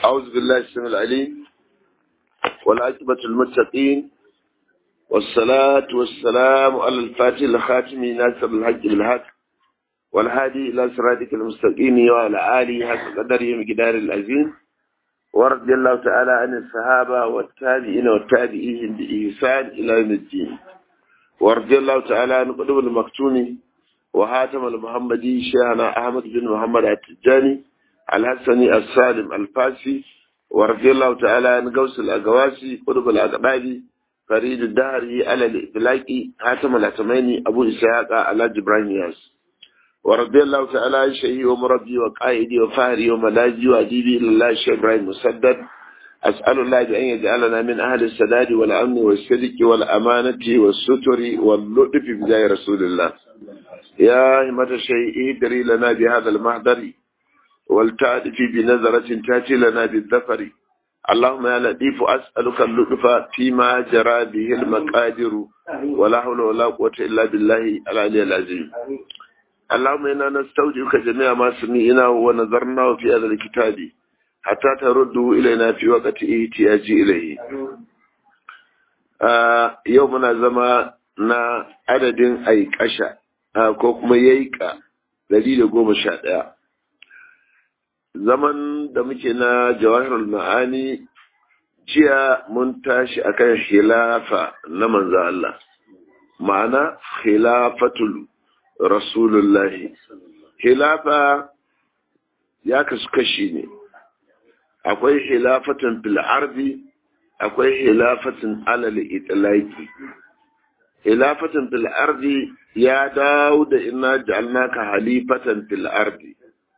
أعوذ بالله السميع العليم والعاقبة المتقين والصلاة والسلام على الفاتح الخاتم ناصر الحق بالحق والهادي إلى صراطك المستقيم وعلى آله حق قدره مقدار العظيم ورضي الله تعالى عن الصحابة والتابعين والتابعين بإحسان إلى يوم الدين ورضي الله تعالى عن قطب المكتوم وهاتم المحمدي شيخنا أحمد بن محمد التجاني الحسني السالم الفاسي ورضي الله تعالى عن قوس الأقواسي قطب الأقبالي فريد الدهري على الإطلاقي هاتم الأتميني أبو إسحاق على جبران ياس ورضي الله تعالى عن شيخي ومربي وقائدي وفهري وملاذي وأديبي إلى الله الشيخ إبراهيم مسدد أسأل الله بأن يجعلنا من أهل السداد والأمن والصدق والأمانة والستر واللطف بجاه رسول الله يا همة الشيء اهدري لنا بهذا المحضر والتعرف بنظرة تأتي لنا بالذفر اللهم يا لطيف أسألك اللطف فيما جرى به المقادر ولا حول ولا قوة إلا بالله العلي العظيم اللهم إنا نستودعك جميع ما سمعنا ونظرنا في هذا الكتاب حتى ترده إلينا في وقت احتياج إليه آه يومنا زمانا عدد أي كشا آه كوكما ييكا دليل قوم شاء zaman da muke na jawahirul ma'ani jiya mun tashi akan khilafa na manzo Allah ma'ana khilafatul rasulullahi khilafa ya kasu kashi ne akwai hilafatin fil ardi akwai hilafatin alal itlaqi hilafatin fil ardi ya dawo da inna ja'alnaka halifatan fil ardi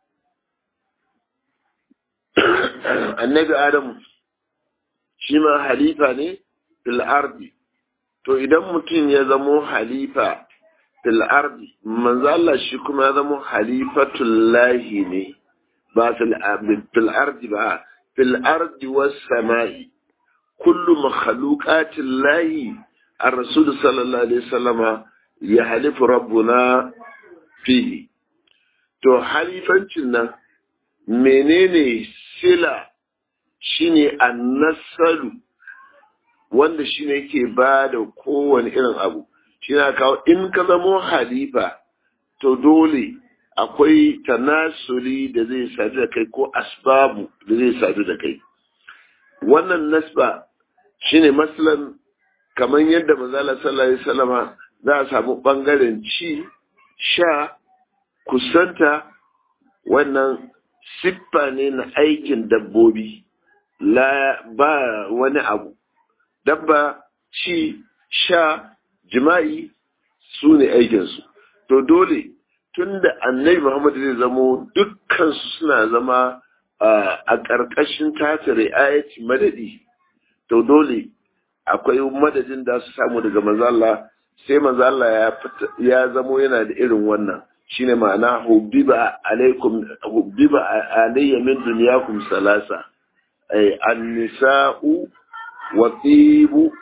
annabi adamu shi ma halifa ne fil ardi to idan mutum ya zamo halifa fil ardi manzo Allah shi kuma ya zamo halifatul lahi ne ba fil ardi ba fil ardi was sama'i kullu makhluqatil lahi ar-rasul sallallahu alaihi wasallama ya halifu rabbuna fihi to halifancin nan menene sila shine annasalu wanda shine yake ba da kowane irin abu shi na kawo in ka zamo halifa to dole akwai tanasuli da zai sadu da kai ko asbabu da zai sadu da kai wannan nasba shine maslan kamar yadda manzala sallallahu alaihi wasallama za a samu bangaren ci sha kusanta wannan siffa ne na aikin dabbobi la ba wani abu dabba ci sha jima'i su ne aikinsu to dole tun da annabi muhammad zai zamo dukkansu suna zama a ƙarƙashin tasiri ayati madadi to dole akwai madadin da su samu daga mazalla sai mazalla ya zamo yana da irin wannan shine ma'ana hubbiba alaikum hubbiba alayya min dunyakum salasa ay an-nisa'u wa tibu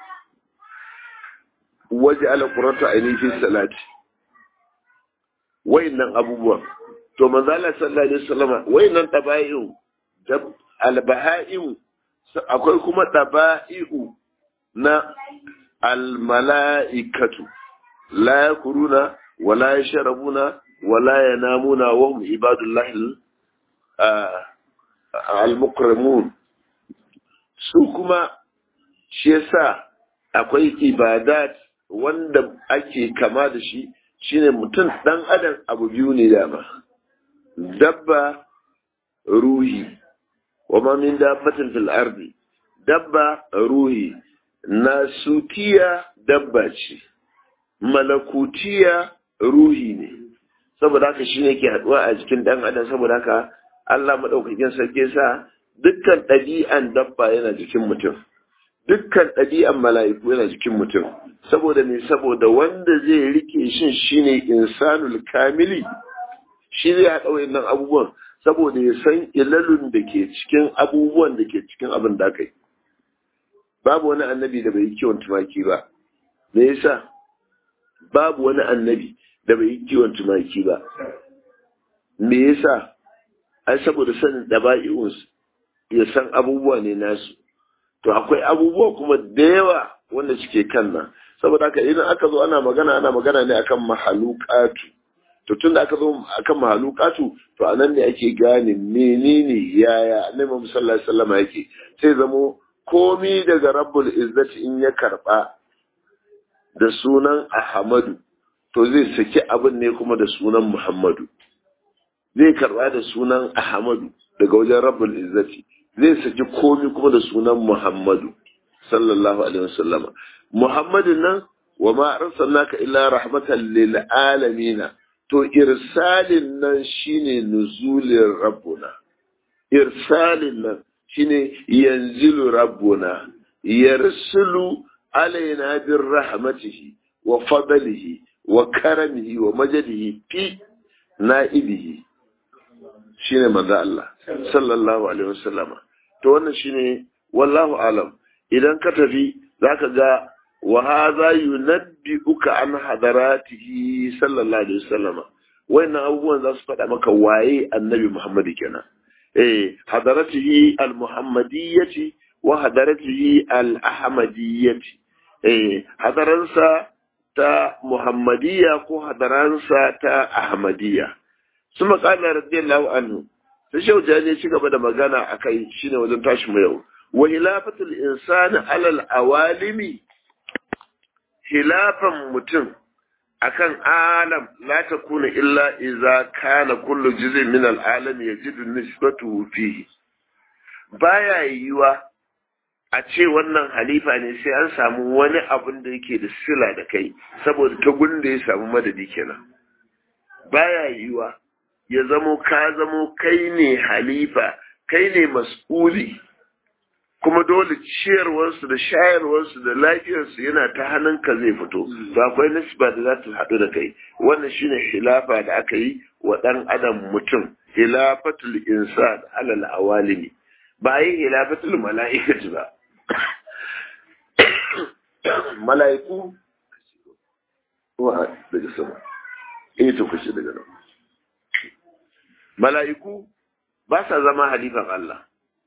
waj'ala qurrata ayni fi salati wayannan abubuwan to manzo Allah sallallahu alaihi wasallam wayannan taba'i'u al-baha'im akwai kuma taba'i'u na al-mala'ikatu la yakuruna wala yashrabuna wala yanamuna wa hum ibadullahi al-mukramun su kuma shi yasa akwai ibadat wanda ake kama da shi shine mutum dan adam abu biyu ne dama dabba ruhi wa ma min dabbatin fil ardi dabba ruhi nasutiya dabba ce malakutiya ruhi ne saboda haka shi ne ke haɗuwa a jikin ɗan adam saboda haka Allah maɗaukakin sarki sa dukkan ɗabi'an dabba yana jikin mutum dukkan ɗabi'an mala'iku yana jikin mutum saboda me saboda wanda zai rike shin shine insanul kamili shi zai haɗa wayannan abubuwan saboda ya san ilalun da ke cikin abubuwan da ke cikin abin da aka yi babu wani annabi da bai yi kiwon tumaki ba me yasa babu wani annabi da bai yi kiwon tumaki ba me yasa ai saboda sanin daba'i'unsu ya san abubuwa ne nasu to akwai abubuwa kuma da yawa wanda suke kan nan saboda haka idan aka zo ana magana ana magana ne akan mahalukatu to tun da aka zo akan mahalukatu to a nan ne ake gane menene yaya annabi Muhammad sallallahu alaihi wasallam yake sai zamo komi daga rabbul izzati in ya karba da sunan ahmadu to zai saki abin ne kuma da sunan muhammadu zai karba da sunan ahmadu daga wajen rabbul izzati zai saki komi kuma da sunan muhammadu sallallahu alaihi wasallam muhammadin nan wa ma arsalnaka illa rahmatan lil alamin to irsalin nan shine nuzulin rabbuna irsalin nan shine yanzilu rabbuna yarsulu alaina bir rahmatihi wa fadlihi wa karamihi wa majadihi fi na'ibihi shine manzo Allah sallallahu alaihi wasallama to wannan shine wallahu alam idan ka tafi zaka ga wa hadha yunabbi'uka an hadaratihi sallallahu alaihi wasallama wannan abubuwan za su faɗa maka waye annabi Muhammad kenan eh hadaratihi al-muhammadiyyati wa hadaratihi al-ahmadiyyati eh hadaransa ta muhammadiyya ko hadaransa ta ahmadiyya suma qala radiyallahu anhu sai shehu jani ci gaba da magana akai shine wajen tashi mu yau wa hilafatul insani alal awalimi hilafan mutum akan alam la takuna illa idza kana kullu juz'in min al-alam yajidu nisbatuhu fihi baya yiwa a ce wannan halifa ne sai an samu wani abun da yake da sila da kai saboda ta gunda ya samu madadi kenan baya yiwa ya zamo ka zamo kai ne halifa kai ne mas'uli kuma dole ciyarwarsu da shayarwarsu da lafiyarsu yana ta hannunka zai fito to akwai nisba da za ta haɗu da kai wannan shine hilafa da aka yi wa ɗan adam mutum hilafatul insan alal awalimi ba yi hilafatul mala'ikati ba mala'iku wa daga sama eh to kace daga nan mala'iku ba sa zama halifan Allah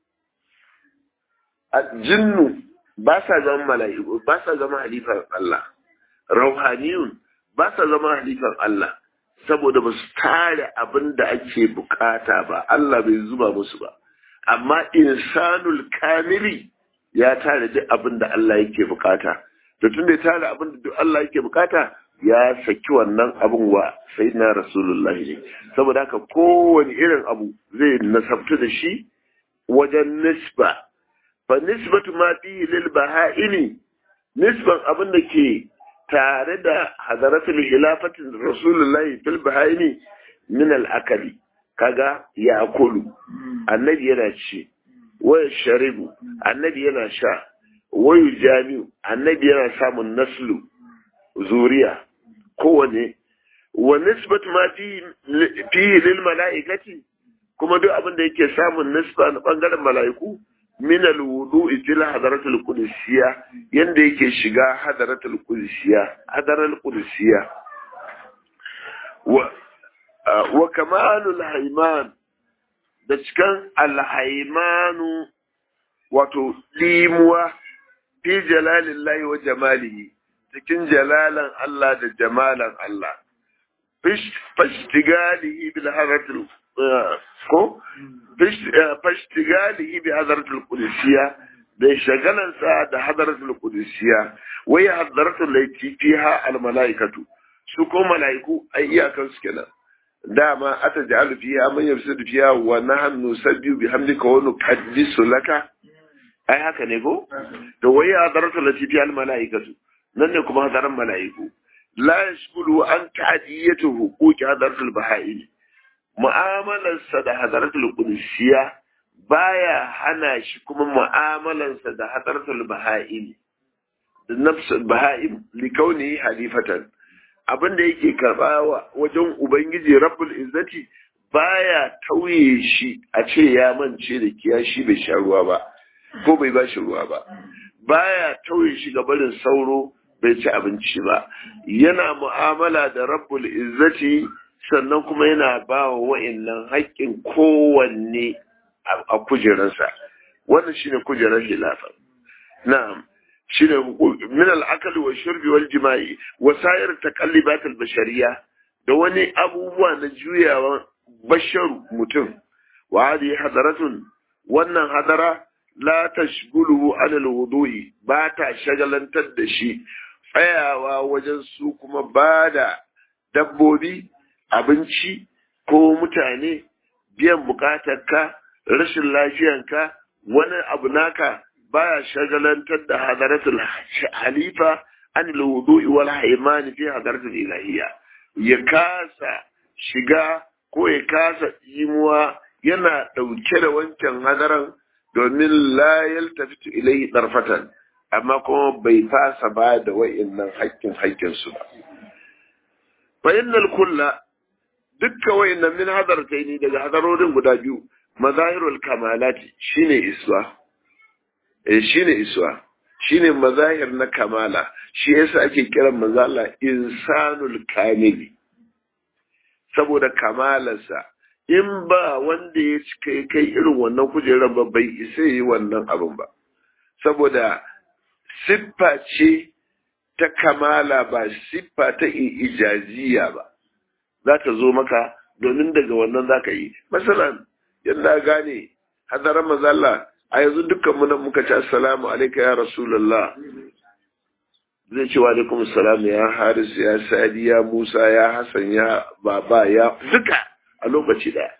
jinnu ba sa zama mala'iku ba sa zama halifan Allah rauhaniyun ba sa zama halifan Allah saboda ba su tare abin da ake bukata ba Allah bai zuba musu ba amma insanul kamili ya tare duk abin da Allah yake bukata to tun da ya tare abin da duk Allah yake bukata ya saki wannan abin wa sayyidina rasulullah ne saboda haka kowane irin abu zai nasabtu da shi wajen nisba fa nisbatu ma fihi lil baha'ini nisban abin da ke tare da hadaratul hilafatin rasulullahi fil baha'ini min al akali kaga ya kulu annabi yana ci waya sharibu annabi yana sha wayu jami'u annabi yana samun naslu zuriya kowane wa nisbatu ma fihi lil mala'ikati kuma duk abin da yake samun nisba na bangaren mala'iku min al-wudu'i fil hadaratul qudusiyya yanda yake shiga hadaratul qudusiyya hadaral qudusiyya wa wa kamalul hayman da cikan al-haymanu wato limuwa fi jalalillahi wa jamalihi cikin jalalan Allah da jamalan Allah fashtigalihi bil hadaratul ko fashtigalihi bi hadaratul qudusiyya da shagalansa da hadaratul qudusiyya wai hadaratul laiti fiha al malaikatu su ko malaiku ai iyakan su kenan dama ata ja'alu fiha man yafsidu fiha wa nahnu nusabbihu bihamdika wa nuqaddisu laka ai haka ne ko to wai hadaratul laiti fiha al malaikatu nan ne kuma hadaran malaiku la yashkulu an ta'diyatu huquqi hadaratul baha'il mu'amalarsa da hadaratul qudusiyya baya hana shi kuma mu'amalarsa da hadaratul baha'il da nafsul baha'im li kauni halifatan abin da yake karba wajen ubangiji rabbul izzati baya tauye shi a ce ya mance da kiyashi bai sha ruwa ba ko bai ba shi ruwa ba baya tauye shi ga barin sauro bai ci abinci ba yana mu'amala da rabbul izzati sannan kuma yana ba wa wa'annan haƙƙin kowanne a kujerarsa wannan shine kujerar hilafa na'am shine min al-akali wa shurbi wal jima'i wa sa'ir taqallibat al-bashariyya da wani abubuwa na juyawa basharu mutum wa hadi hadaratun wannan hadara la tashguluhu an al-wudu'i ba ta shagalantar da shi tsayawa wajen su kuma ba da dabbobi abinci ko mutane biyan bukatarka rashin lafiyanka wani abu naka baya shagalantar da hadaratul halifa an al-wudu'i wal haimani fi hadaratul ilahiyya ya kasa shiga ko ya kasa imuwa yana ɗauke da wancan hadaran domin la yaltafitu ilayhi darfatan amma kuma bai fasa ba da wa'annan haƙƙin haƙƙin su ba fa innal kulla dukkan wa'annan min hadartaini daga hadarorin guda biyu mazahirul kamalati shine iswa eh shine iswa shine mazahir na kamala shi yasa ake kiran manzala insanul kamili saboda kamalarsa in ba wanda ya kai kai irin wannan kujerar ba bai isa yi wannan abin ba saboda siffa ce ta kamala ba siffa ta ijaziya ba za ta zo maka domin daga wannan za ka yi masalan yadda gane hadarar mazalla a yanzu dukkan mu muka ci assalamu alaika ya rasulullah zai ce wa alaikum salam ya haris ya sadi ya musa ya hasan ya baba ya duka a lokaci daya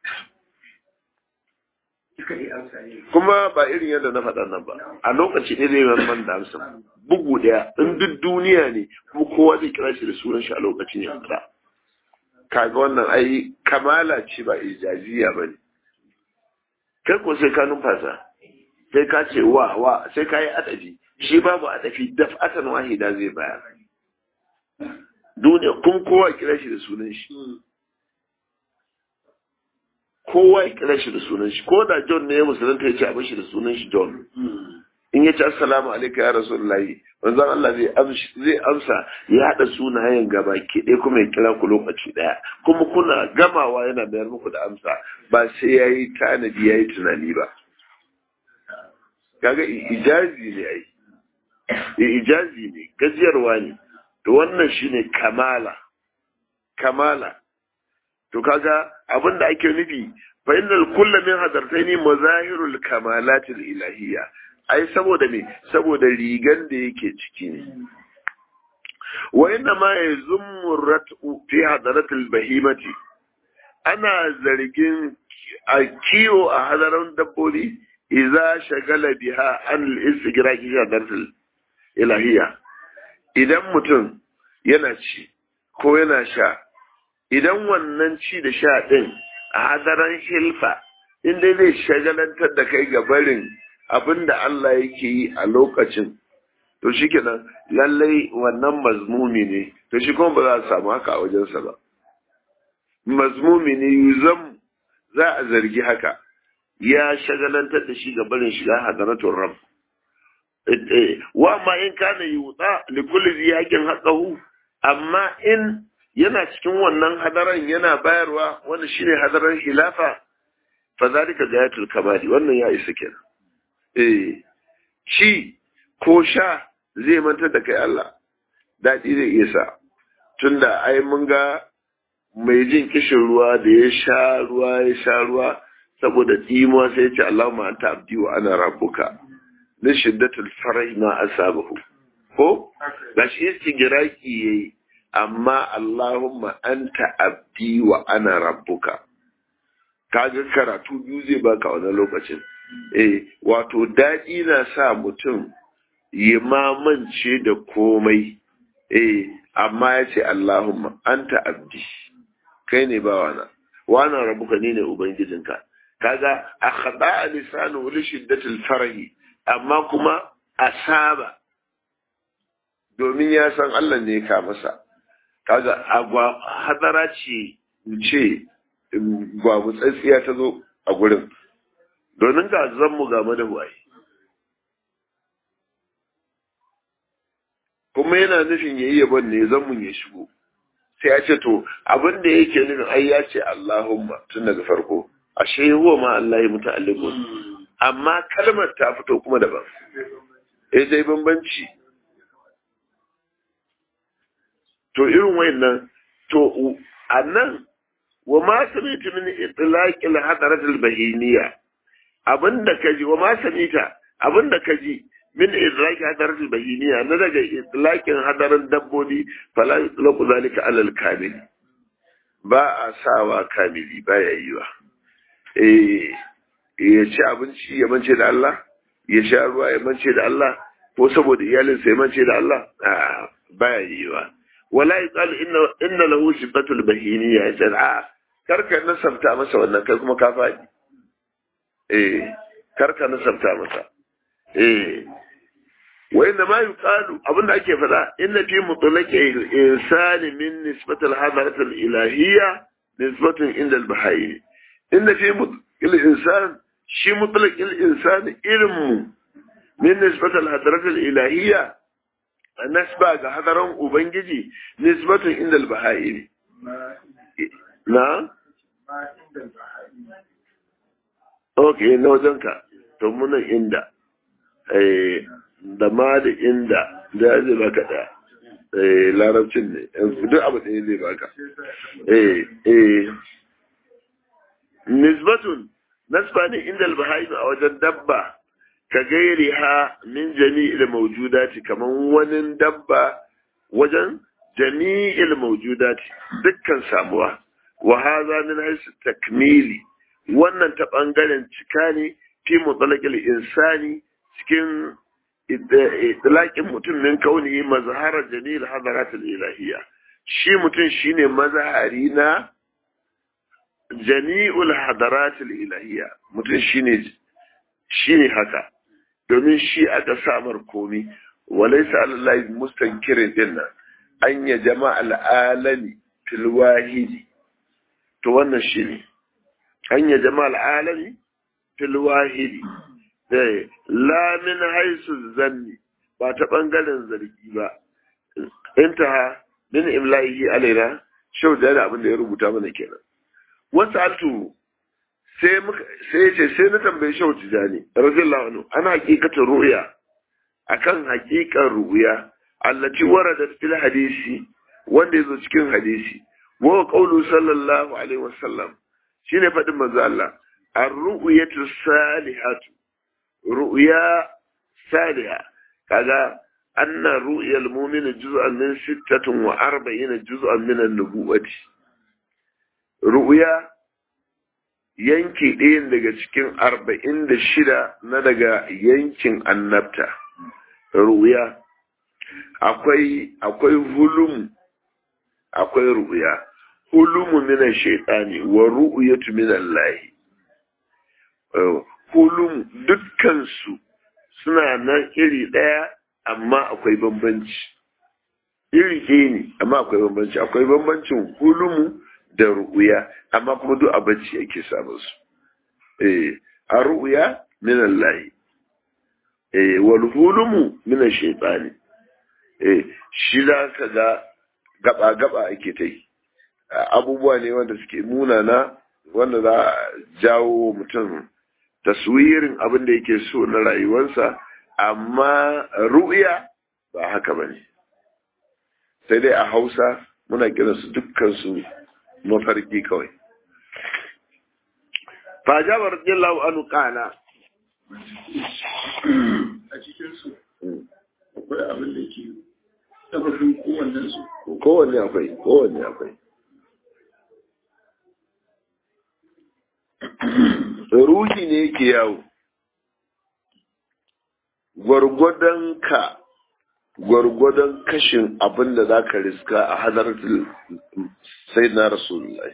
kuma ba irin yadda na faɗa nan ba a lokaci ɗaya zai man da amsa bugu ɗaya in duk duniya ne kuma kowa zai kira shi da sunan shi a lokacin ya fara kaga wannan ai kamala ce ba ijaziya ba ne kai ko sai ka numfasa sai ka ce wa wa sai ka yi adafi shi babu adafi daf'atan wahida zai bayar duniya kun kowa kira shi da sunan shi kowa ya kira shi da sunan shi ko da John ne ya musulunta ya ce a bashi da sunan shi John in ya ce assalamu alaikum ya rasulullahi manzon Allah zai amsa zai amsa ya hada sunayen gaba ke ɗaya kuma ya kira ku lokaci ɗaya kuma kuna gamawa yana bayar muku da amsa ba sai yayi tanadi yayi tunani ba kaga ijazi ne ai ijazi ne gajiyarwa ne to wannan shine kamala kamala to kaga abin da ake nufi fa innal kullu min hadartaini mazahirul kamalatil ilahiyya ai saboda me saboda rigan da yake ciki ne wa inna ma yazummu rat'u fi hadaratil bahimati ana zargin a kiwo a hadaran dabbobi idza shagala biha an al-istigraqi hadaratil ilahiyya idan mutum yana ci ko yana sha idan wannan ci da sha ɗin a hadaran hilfa inda zai shagalantar da kai ga barin abin da Allah yake yi a lokacin to shi kenan lallai wannan mazmumi ne to shi kuma ba za a samu haka a wajensa ba mazmumi ne yuzam za a zargi haka ya shagalantar da shi ga barin shiga hadaratun rab wa ma in kana yuta li kulli ziyakin haqqahu amma in yana cikin wannan hadaran yana bayarwa wanda shine hadaran khilafa fa zalika gayatul kamali wannan ya isa kenan eh shi ko sha zai mantar da kai Allah dadi zai iya sa tunda ai mun ga mai jin kishin ruwa da ya sha ruwa ya sha ruwa saboda tsimuwa sai ya ce Allahumma anta abdi wa ana rabbuka min shiddatul farah ma asabahu ko gashi istigiraki yayi amma Allahumma anta abdi wa ana rabbuka kaga karatu biyu zai baka wannan lokacin eh wato daɗi na sa mutum ya mamance da komai eh amma ya ce Allahumma anta abdi kai ne bawana wa ana rabbuka ni ne ubangijinka kaga akhda lisanu li shiddatil farahi amma kuma asaba domin ya san Allah ne ka masa kaga agwa hadara ce ce babu tsatsiya ta zo a gurin domin ga zanmu ga madawaye kuma yana nufin yayi yabon ne zanmun ya shigo sai ya ce to abin da yake nufin ai ya ce Allahumma tun daga farko ashe huwa ma Allah ya muta'alliqun amma kalmar ta fito kuma daban eh dai bambanci to irin wayannan to a nan wa ma sami'tu min itlaqil hadaratil bahiniya abinda kaji wa ma sami'ta abinda kaji min itlaqi hadaratil bahiniya na daga itlaqin hadarin dabbobi fala yutlaqu zalika alal kamil ba a sawa kamili ba ya yiwa eh ya ci abinci ya mance da Allah ya sha ruwa ya mance da Allah ko saboda iyalinsa ya mance da Allah ba ya yiwa wala yuqalu inna inna lahu sifatul bahiniya jar'a karka nasabta masa wannan kai kuma ka faɗi eh karka nasabta masa eh wa inna ma yuqalu abinda ake faɗa inna fi mutlaqi insani min nisbatil hadarat al ilahiyya nisbatun inda al bahayyi inna fi mutlaqi insan shi mutlaqi al insani ilmu min nisbatil hadarat al ilahiyya nasba ga hadaran ubangiji nisbatun inda al bahayyi na ok na wajenka to munan inda da ma da inda da zai baka da larabcin ne duk abu ɗaya zai baka nisbatun nasba ne inda albahaimu a wajen dabba ka gairi ha min jami'il mawjudati kaman wani dabba wajen jami'il mawjudati dukkan samuwa wa hadha min haythu takmili wannan ta bangaren cika ne fi mutlaqil insani cikin idlaqin mutum min kauni mazhara jamil hadarat ilahiyya shi mutum shine mazhari na jami'ul hadarat ilahiyya mutum shine shine haka domin shi aka samar komi walaysa alallahi mustankirin dinnan an ya jama'al alami fil wahidi to wannan shi ne hanya jama'al alami fil wahidi eh la min haisu zanni ba ta bangaren zargi ba intaha min imla'ihi alaina shau da abin da ya rubuta mana kenan wasu altu sai muka sai ce sai na tambaye shau tijani radiyallahu anhu ana hakikatin ru'ya akan hakikan ru'ya allati waradat fil hadisi wanda yazo cikin hadisi wa qawlu sallallahu alaihi wasallam shine fadin manzo Allah ar-ru'yatu salihatu ru'ya saliha kaga anna ru'yal mu'min juz'an min 46 juz'an min an-nubuwati ru'ya yanki ɗayan daga cikin arba'in da shida na daga yankin annabta ru'ya akwai akwai hulum akwai ru'ya hulumu minan shaitani wa ru'yatu min Allah hulum dukkansu suna nan iri ɗaya amma akwai bambanci iri ɗaya ne amma akwai bambanci akwai bambancin hulumu da ru'ya amma kuma duk a bacci ake samun su eh a ru'ya min Allah eh wal hulumu min shaitani eh shi za ka ga gaba gaba ake ta yi abubuwa ne wanda suke munana wanda za a jawo mutum taswirin abin da yake so na rayuwarsa amma ru'ya ba haka ba ne sai dai a hausa muna kiransu dukkansu mafarki kawai fajabar radiyallahu anhu qala a cikinsu akwai abin da ke sababin kowannensu kowanne akwai kowanne akwai ruhi ne yake yawo gwargwadon ka gwargwadon kashin abin da za ka riska a hadartul sai na rasulullahi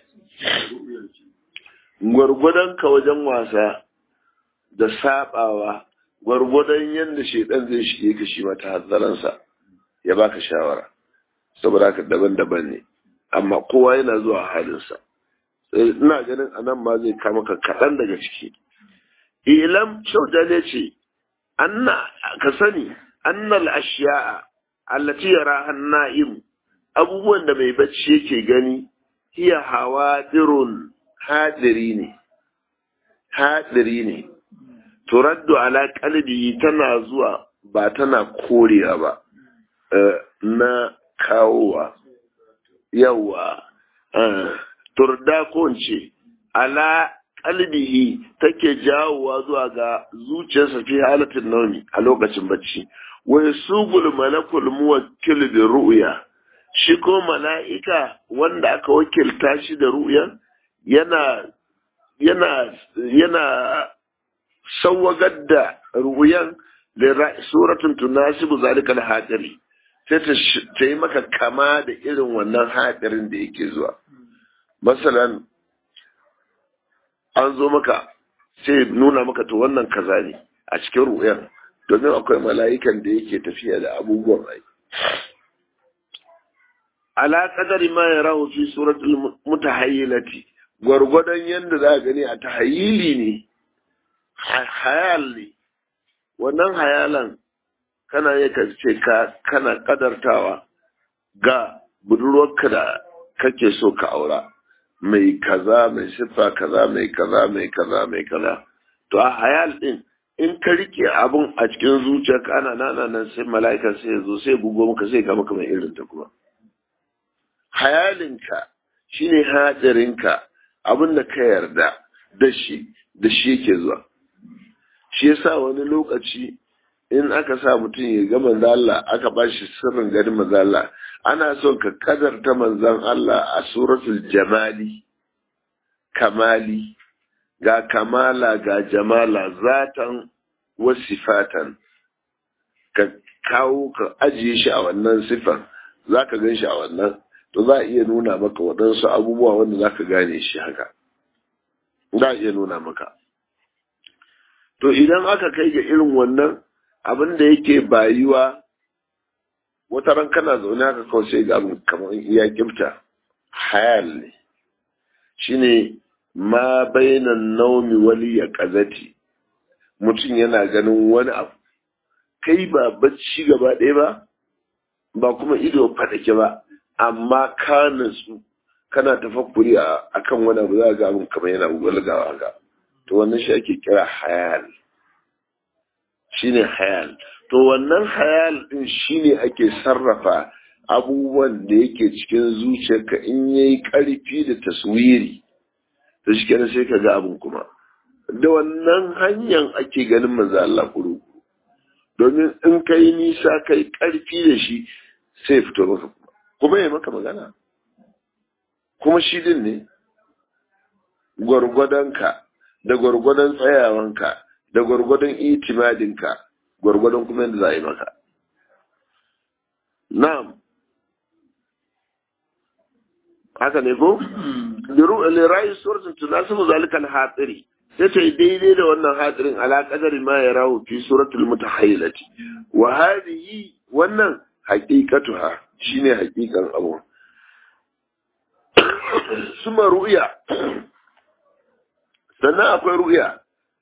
gwargwadon ka wajen wasa da sabawa gwargwadon yadda shaidan zai shige ka shi mata hazzaransa ya baka shawara saboda haka daban-daban ne amma kowa yana zuwa halinsa ina ganin anan ma zai kama ka kaɗan daga ciki ilam shauda ne ce anna ka sani annal ashiya'a allati yara hanna'im abubuwan da mai bacci yake gani hiya hawadirun hadiri ne hadiri ne turaddu ala qalbihi tana zuwa ba tana korewa ba na kawowa yawa turda ko ce ala qalbihi take jawowa zuwa ga zuciyarsa fi halatin naumi a lokacin bacci wa yasugul malakul muwakkil bi ru'ya shi ko mala'ika wanda aka wakilta shi da ru'yan yana yana yana sawwagar da ru'yan suratun tunasibu zalikal hadiri sai ta yi maka kama da irin wannan hadirin da yake zuwa masalan an zo maka sai nuna maka to wannan kaza ne a cikin ru'yan domin akwai mala'ikan da yake tafiya da abubuwan rai ala qadari ma yarahu fi suratul mutahayyilati gwargwadon yanda za gani a tahayyili ne hayal ne wannan hayalan kana yi ka ce ka kana kadartawa ga budurwarka da kake so ka aura mai kaza mai siffa kaza mai kaza mai kaza mai kaza to a hayal din in ka rike abun a cikin zuciyarka ana nana nan sai mala'ika sai ya zo sai bugo maka sai ga maka mai irin ta kuma hayalinka shine hadarinka abin da ka yarda da shi da shi yake zuwa shi yasa wani lokaci in aka sa mutum ya ga manzo Allah aka ba shi sirrin ganin manzo Allah ana so ka kadarta manzon Allah a suratul jamali kamali ga kamala ga jamala zatan wasifatan ka kawo ka ajiye shi a wannan sifan za ka gan shi a wannan to za a iya nuna maka waɗansu abubuwa wanda za ka gane shi haka za a iya nuna maka to idan aka kai ga irin wannan abin da yake bayuwa wata ran kana zaune haka kawai sai ga abin kamar iya gifta hayal ne shine ma bainan naumi wali ya kazati mutum yana ganin wani abu kai ba bacci gaba ɗaya ba ba kuma ido faɗake ba amma ka natsu kana tafakkuri a kan wani abu za ga abin kamar yana walgawa ga to wannan shi ake kira hayal shine hayal to wannan hayal din shine ake sarrafa abubuwan da yake cikin zuciyarka in yayi ƙarfi da taswiri to shi kenan sai ka ga abin kuma da wannan hanyar ake ganin manzo Allah kuru domin in kai nisa kai ƙarfi da shi sai fito maka kuma ya maka magana kuma shi din ne gwargwadonka da gwargwadon tsayawanka da gwargwadon itimadinka gwargwadon kuma yadda za a yi maka na'am haka ne ko lirayi suratun tunasibu zalika al-hatiri sai ta yi daidai da wannan hatirin ala kadari ma ya rahu fi suratul mutahayyilati wa hadhihi wannan haqiqatuha shine haqiqan abu suma ru'ya sannan akwai ru'ya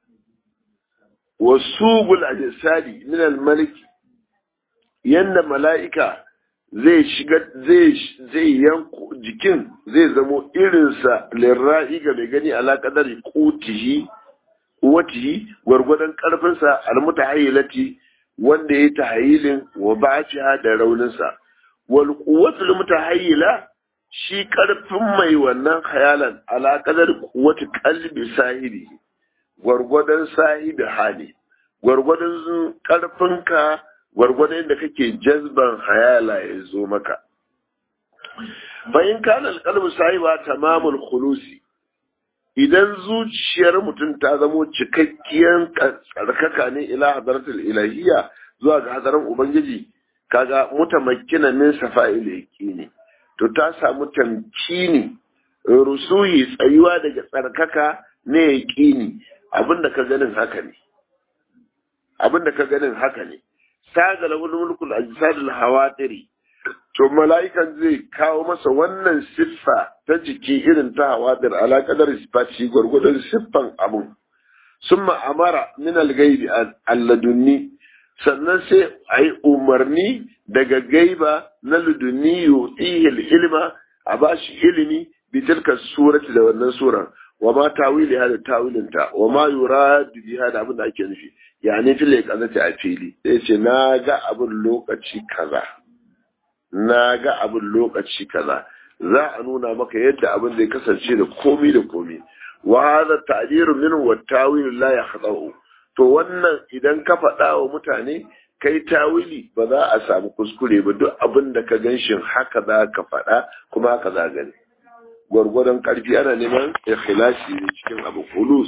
wasubul ajsadi min al-malik yanda mala'ika zai shiga zai zai yanko jikin zai zamo irinsa lirra'i ga mai gani ala kadari qutihi watihi gwargwadon karfinsa almutahayyilati wanda ya tahayilin wa ba'atiha da rauninsa wal quwwatul mutahayyila shi karfin mai wannan hayalan ala kadari quwwati qalbi sahibi gwargwadon sahibi hali gwargwadon karfinka gwargwadon da kake jazban hayala ya zo maka bayan kana alqalbu sahiba tamamul khulusi idan zuciyar mutum ta zamo cikakkiyar tsarkaka ne ila hadaratul ilahiyya zuwa ga hadaran ubangiji kaga mutamakkina min safa'il yaqini to ta samu tamkini rusuhi tsayuwa daga tsarkaka ne yaqini abinda ka ganin haka ne abinda ka ganin haka ne saga lahul mulkul ajsadul hawatiri to mala'ikan zai kawo masa wannan siffa ta jiki irin ta hawadir ala kadar sifati gwargwadon siffan abun summa amara min al-ghaibi alladunni sannan sai a yi umarni daga gaiba na ludunni yutihi ilma a bashi ilimi bi tilka surati da wannan suran wa ma tawili hada tawilinta wa ma yuradu bi hada abin da ake nufi yani fil qazati a fili sai ce na ga abin lokaci kaza na ga abin lokaci kaza za a nuna maka yadda abin zai kasance da komi da komi wa hadha ta'diru min wa tawil la yakhda'u to wannan idan ka faɗa wa mutane kai tawili ba za a samu kuskure ba duk abin da ka ganshin haka za ka faɗa kuma haka za gani gwargwadon ƙarfi ana neman ikhlasi ne cikin abu kulus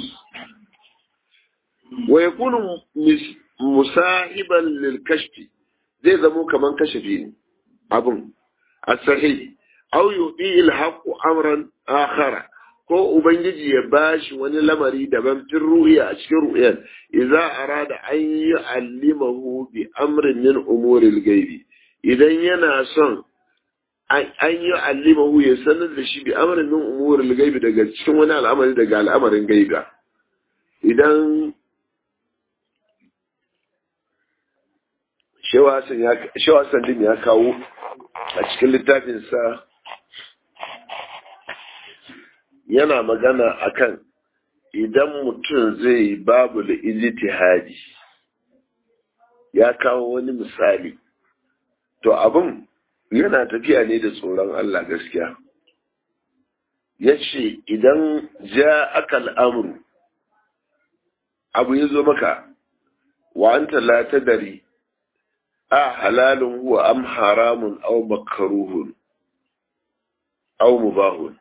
wa yakunu musahiban lil kashfi zai zamo kaman kashafi ne abun as-sahih aw yu'i al-haqqu amran akhara ko ubangiji ya bashi wani lamari daban fin ruhiya a cikin ru'yan idza arada an yu'allimahu bi amrin min umuril ghaibi idan yana son an yi allimahu ya sanar da shi bi amrin min umuril ghaibi daga cikin wani al'amari daga al'amarin gaiba idan shewa din ya kawo a cikin littafinsa yana magana akan idan mutum zai babu da ijtihadi ya kawo wani misali to abin yana tafiya ne da tsoron Allah gaskiya ya ce idan ja aka al'amuru abu ya zo maka wa anta la tadari a halalun huwa am haramun aw makruhun aw mubahun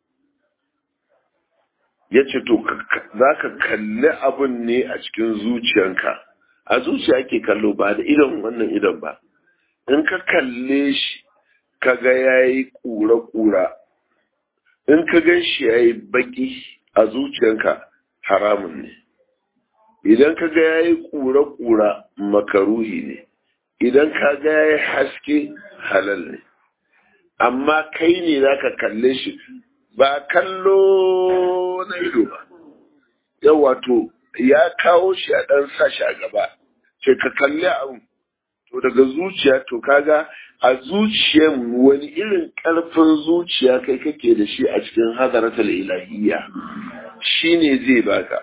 ya ce to za ka kalli abun ne a cikin zuciyanka a zuciya ke kallo ba da idon wannan idon ba in ka kalle shi ka ga ya yi ƙura-ƙura in ka gan shi ya yi baƙi a zuciyanka haramun ne idan ka ga ya yi ƙura-ƙura makaruhi ne idan ka ga ya yi haske halal ne amma kai ne za ka kalle shi ba kallo na ido ba yau wato ya kawo shi a ɗan sashi a gaba ce ka kalli abu to daga zuciya to kaga a zuciyar wani irin ƙarfin zuciya kai kake da shi a cikin hadaratul ilahiyya shine zai baka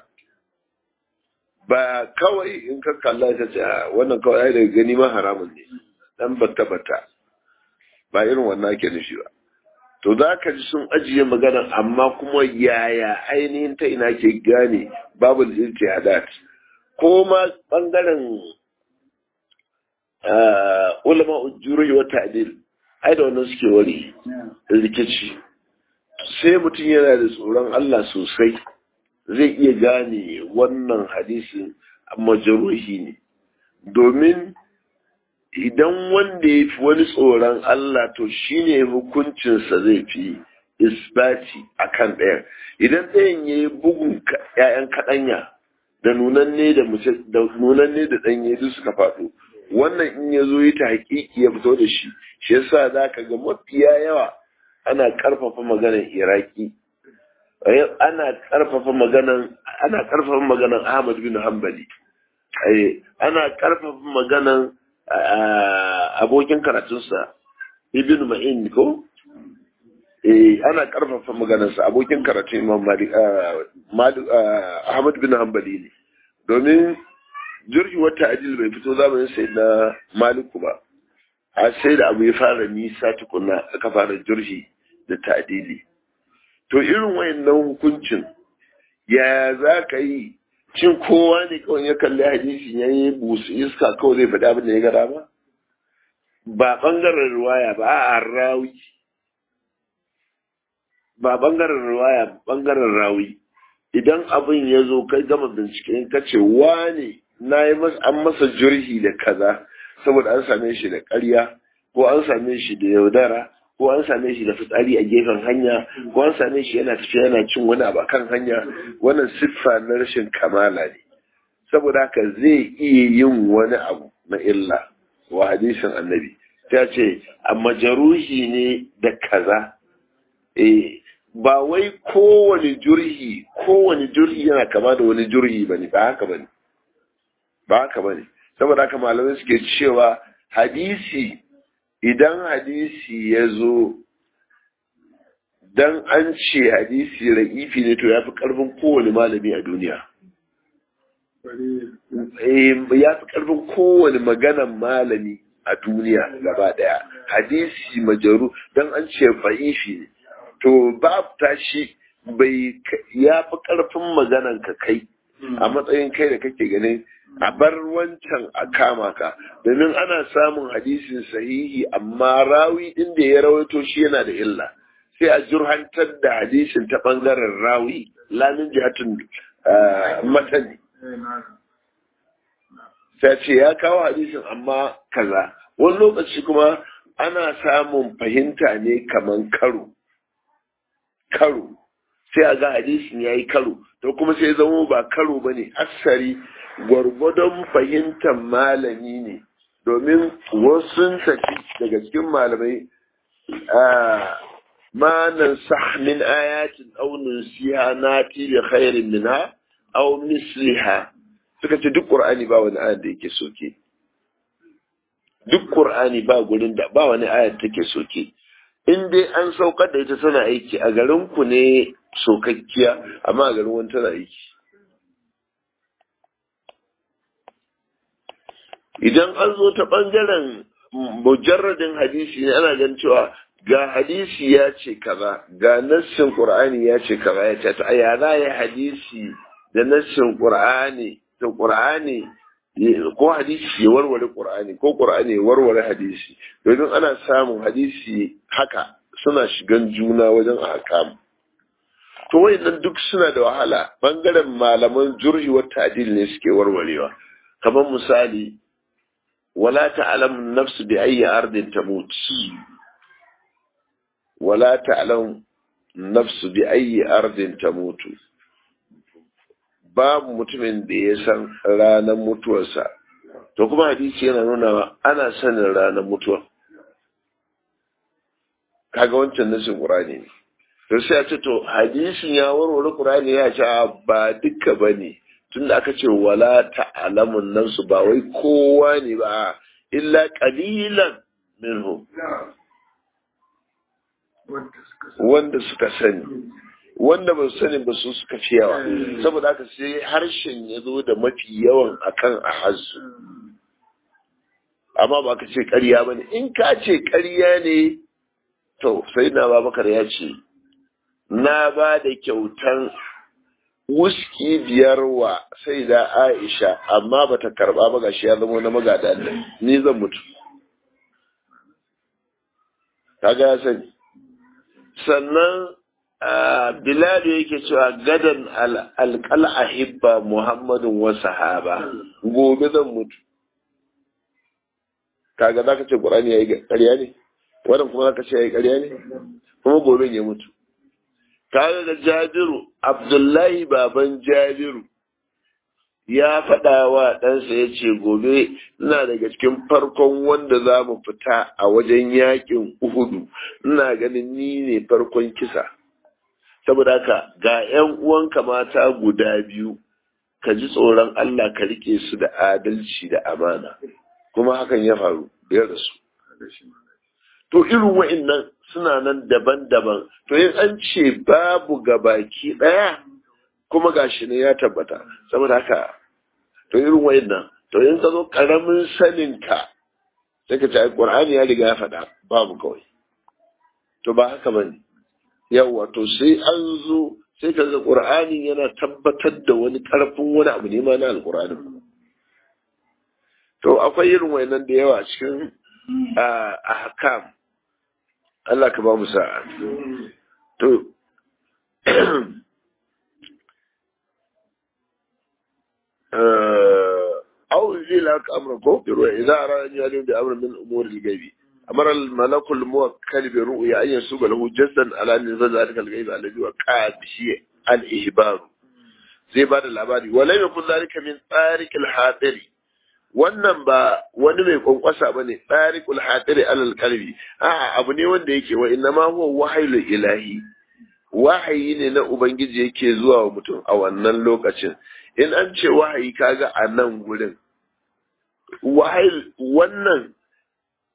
ba kawai in ka kalla ta ce wannan kawai ai daga gani ma haramun ne dan bata bata ba irin wannan ake nufi ba to za ka ji sun ajiye magana amma kuma yaya ainihin ta ina ke gane babu ijtihadat ko ma bangaren ulama ujuri wa ta'dil ai da wannan suke wari rikici sai mutum yana da tsoron Allah sosai zai iya gane wannan hadisin majruhi ne domin idan wanda ya fi wani tsoron Allah to shine hukuncinsa zai fi isbati a kan ɗayan idan ɗayan ya yi bugun ‘ya'yan kaɗanya da nunanne da nunanne da ɗanye duk suka faɗo wannan in ya zo yi ta haƙiƙi ya fito da shi shi yasa za ka ga mafiya yawa ana ƙarfafa maganar iraki ana ƙarfafa maganar ana ƙarfafa maganar ahmad bin hanbali ana ƙarfafa maganar abokin karatunsa ibn ma'in ko eh ana karfafa maganarsa abokin karatun imam malik ahmad bin hanbali ne domin jirgi wata ajil bai fito zamanin sai na maliku ba a sai da abu ya fara nisa tukuna aka fara jirgi da ta'adili to irin wayannan hukuncin ya za ka yi cin kowa ne kawai ya kalli hadisi ya yi busu iska kawai zai faɗi abin da ya gara ba ba ɓangaren ruwaya ba a rawi ba ɓangaren ruwaya ɓangaren rawi idan abin ya zo kai gama bincike ka ce wane na yi an masa jirhi da kaza saboda an same shi da ƙarya ko an same shi da yaudara ko an same shi da fitsari a gefen hanya ko an same shi yana tafiya yana cin wani abu kan hanya wannan siffa na rashin kamala ne saboda haka zai iya yin wani abu na illa wa hadisin annabi ta ce a majaruhi ne da kaza eh ba wai kowane jurhi kowane jurhi yana kama da wani jurhi bane ba haka bane ba haka bane saboda haka malamai suke cewa hadisi idan hadisi ya zo dan an ce hadisi ra'ifi ne to ya fi karfin kowane malami a duniya ya fi karfin kowane maganan malami a duniya gaba daya hadisi majaru dan an ce ra'ifi ne to babu tashi bai ya fi karfin maganan ka kai a matsayin kai da kake ganin a bar wancan a kama ka domin ana samun hadisin sahihi amma rawi din da ya rawaito shi yana da illa sai a jurhantar da hadisin ta bangaren rawi lamin jihatun matani sai ce ya kawo hadisin amma kaza wani lokaci kuma ana samun fahimta ne kaman karo karo sai a ga hadisin ya yi karo to kuma sai zama ba karo ba ne asari gwargwadon fahimtar malami ne domin wasu tafi daga cikin malamai ma nan min ayatin aunin siya na tibi khairin minha aw misliha suka ce duk qur'ani ba wani ayat da yake soke duk qur'ani ba gurin da ba wani ayat take soke in dai an saukar da ita tana aiki a garin ku ne sokakkiya amma a garin wani tana aiki idan an zo ta ɓangaren mujarradin hadisi ne ana gan cewa ga hadisi ya ce kaza ga nassin qur'ani ya ce kaza ya ce ta ya za ya hadisi da nassin qur'ani da qur'ani ko hadisi ya warware qur'ani ko qur'ani ya warware hadisi domin ana samun hadisi haka suna shigan juna wajen ahkam to wayannan duk suna da wahala bangaren malaman jur'i wa ta'dil ne suke warwarewa kamar misali ولا تعلم النفس بأي أرض تموت ولا تعلم النفس بأي أرض تموت babu mutumin da ya san ranar mutuwarsa to kuma hadisi yana nuna ana sanin ranar mutuwa kaga wancan nasin qur'ani ne to sai a ce to hadisin ya warware qur'ani ya ce ba duka bane tunda aka ce wala ta'lamun nan su ba wai kowa ne ba illa qalilan minhum wanda suka sani wanda ba su sani ba su suka fi yawa saboda haka sai harshen ya zo da mafi yawan akan a hasu amma ba ka ce ƙarya ba ne in ka ce ƙarya ne to sai na babakar ya ce na ba da kyautan wuski biyar wa sai da Aisha amma bata karba ba gashi ya zama na magada Allah ni zan mutu kaga ya sani sannan Bilal yake cewa gadan alqal ahibba Muhammadun wa sahaba gobe zan mutu kaga zaka ce Qur'ani yayi ƙarya ne wannan kuma zaka ce yayi ƙarya ne kuma gobe ya mutu tare da jabiru abdullahi baban jabiru ya faɗa wa ɗansa ya ce gobe ina daga cikin farkon wanda za mu fita a wajen yakin uhudu ina ganin ni ne farkon kisa saboda haka ga 'yan uwanka mata guda biyu ka ji tsoron Allah ka rike su da adalci da amana kuma hakan ya faru da rasu to irin wa'innan suna nan daban-daban to yin an ce babu gabaki ɗaya kuma gashi ne ya tabbata saboda haka to irin wa'innan to yin ka zo ƙaramin saninka sai ka ce ai ƙur'ani ya riga ya faɗa babu kawai to ba haka ba ne yawa to sai an zo sai ka ga ƙur'ani yana tabbatar da wani ƙarfin wani abu ne ma na alƙur'anin to akwai irin wa'innan da yawa cikin a hakam Allah ka ba mu sa'a. To, أو زي لك أمر كوكر إذا أراد أن يعلم بأمر من أمور الغيب أمر الملك الموكل برؤيا أن يسوق له جسدا على أن ينزل ذلك الغيب الذي وقع بشيء الإهبار زي بعد العبادي ولم يكن ذلك من طارق الحاضر wannan ba wani mai kwankwasa ba ne tsarikul hatiri alal kalbi a abu ne wanda yake wa inna ma huwa wahayul ilahi wahayi ne na ubangiji yake zuwa wa mutum a wannan lokacin in an ce wahayi kaga a nan gurin wahayi wannan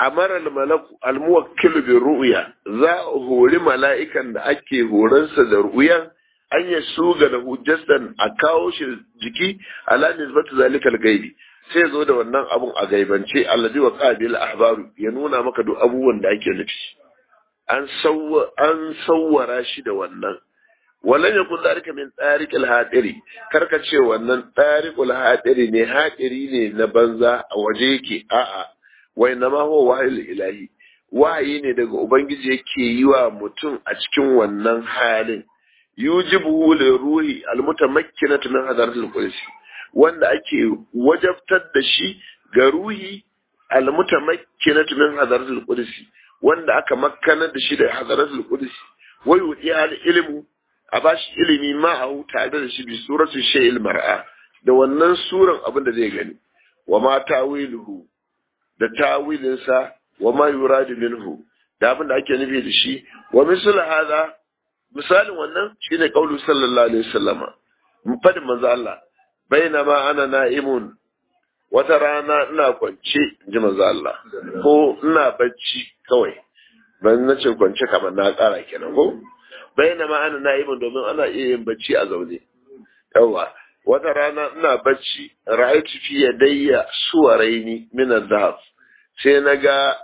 amara al-malaku al-muwakkil bi ru'ya za a hori mala'ikan da ake horonsa da ru'yan an ya suga da hujjatan a kawo shi jiki ala nisbatu zalikal gaibi sai zo da wannan abun a gaibance allazi wa qabil ahbaru ya nuna maka duk abubuwan da ake nufi an sawwa an sawwara shi da wannan walan yakun zalika min tariqil hadiri karka ce wannan tariqul hadiri ne hadiri ne na banza a waje yake a'a wai na ma huwa wahayul ilahi wahayi ne daga ubangiji yake yi wa mutum a cikin wannan halin yujibu li ruhi almutamakkinatu min hadaratil qudsi wanda ake wajabtar da shi ga ruhi almutamakkinatu min hadaratil qudsi wanda aka makkanar da shi da hadaratul qudsi wa yudi al ilmu a bashi ilimi ma a tare da shi bi suratu shay'il mar'a da wannan suran abin da zai gani wa ma tawiluhu da tawilinsa wa ma yuradu minhu da abin da ake nufi da shi wa misal hada misalin wannan shine qaulu sallallahu alaihi wasallama fadin manzo Allah bainama ana na'imun wata rana ina kwance ji manzo Allah ko ina bacci kawai ban na ce kwance kamar na ƙara kenan ko bainama ana na'imun domin ana iya yin bacci a zaune yawa wata rana ina bacci ra'aytu fi yadayya suwaraini min adh sai na ga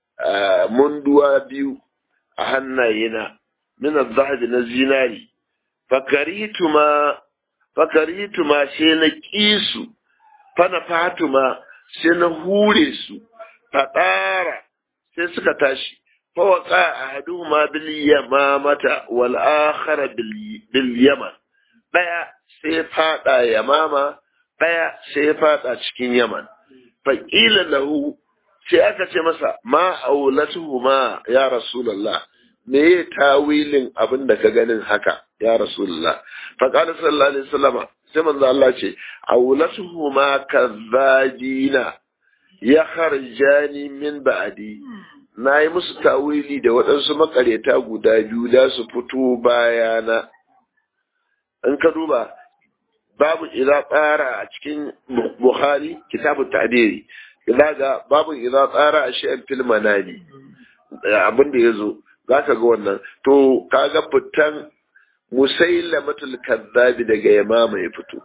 munduwa biyu a hannayena min adh na zinari fakaritu ma fakaritu ma sai na kisu fana fatuma sai na hure su fadara sai suka tashi fawaka ahaduhuma bil yamamata wal akhar bil yaman daya sai fada yamama daya sai fada cikin yaman faqila lahu sai aka ce masa ma aulatuhuma ya rasulullah me ya tawilin abin da ka ganin haka ya rasulullah faqala sallallahu alaihi wasallama sai manzo Allah ce aulatuhuma kazzajina ya kharjani min ba'di na yi musu tawili da waɗansu makareta guda biyu da su fito bayana in ka duba babu idza tsara a cikin bukhari kitabut ta'diri ga babu idza tsara a shi'an fil manani abin da yazo zaka ga wannan to kaga fitan musailamatul kadzabi daga yamama ya fito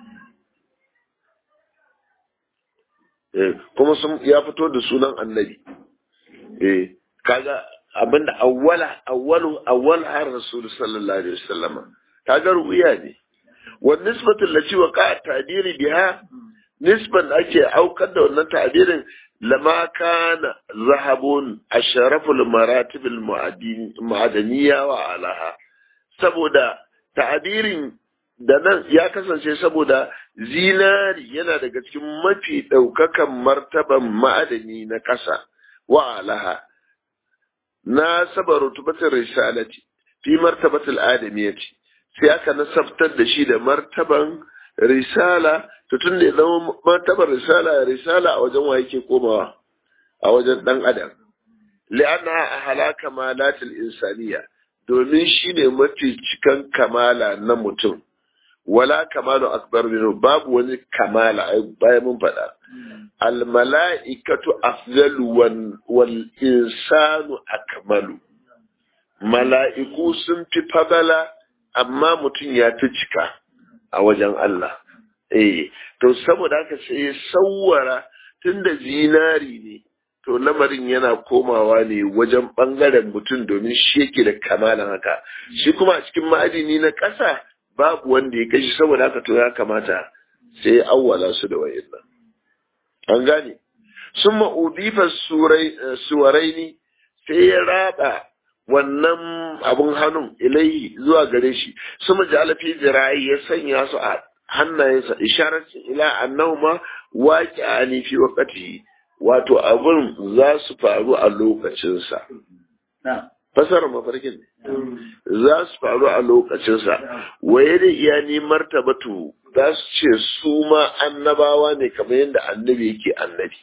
kuma sun ya fito da sunan annabi eh kaga abinda awwala awwalu awwal har rasul sallallahu alaihi wasallam kaga ruwiya ne wa nisbatu lati wa ka ta'diri biha nisban ake aukar da wannan ta'dirin lama kana zahabun asharaful maratibul mu'adaniya wa alaha saboda ta'dirin da nan ya kasance saboda zinari yana daga cikin mafi ɗaukakan martaban ma'adani na ƙasa wa alaha na saba rutubatin risalati fi martabatul adamiyati sai aka nasabtar da shi da martaban risala to tun da ya zama martaban risala risala a wajen wa yake komawa a wajen dan adam li'anna a halaka malatul insaniya domin shi ne mafi cikan kamala na mutum wala kamalu akbar minhu babu wani kamala bayan mun faɗa al mala'ikatu afdalu wal insanu akmalu mala'iku sun fi fadala amma mutum ya fi cika a wajen Allah eh to saboda haka sai ya sawwara tunda zinari ne to lamarin yana komawa ne wajen bangaren mutum domin shi yake da kamalan haka shi kuma a cikin ma'adini na ƙasa babu wanda ya kashi saboda haka to ya kamata sai awwala su da wayannan an gane sun ma'udifa suwarai ne sai ya raba wannan abun hannun ilai zuwa gare shi su majalafi zira'i ya sanya su a hannayensa isharacin ila annahuma waƙi a fi wakati wato abun za su faru a lokacinsa fasarar mafarkin za su faru a lokacinsa waye da iya ni martabatu za su ce su ma annabawa ne kamar yadda annabi yake annabi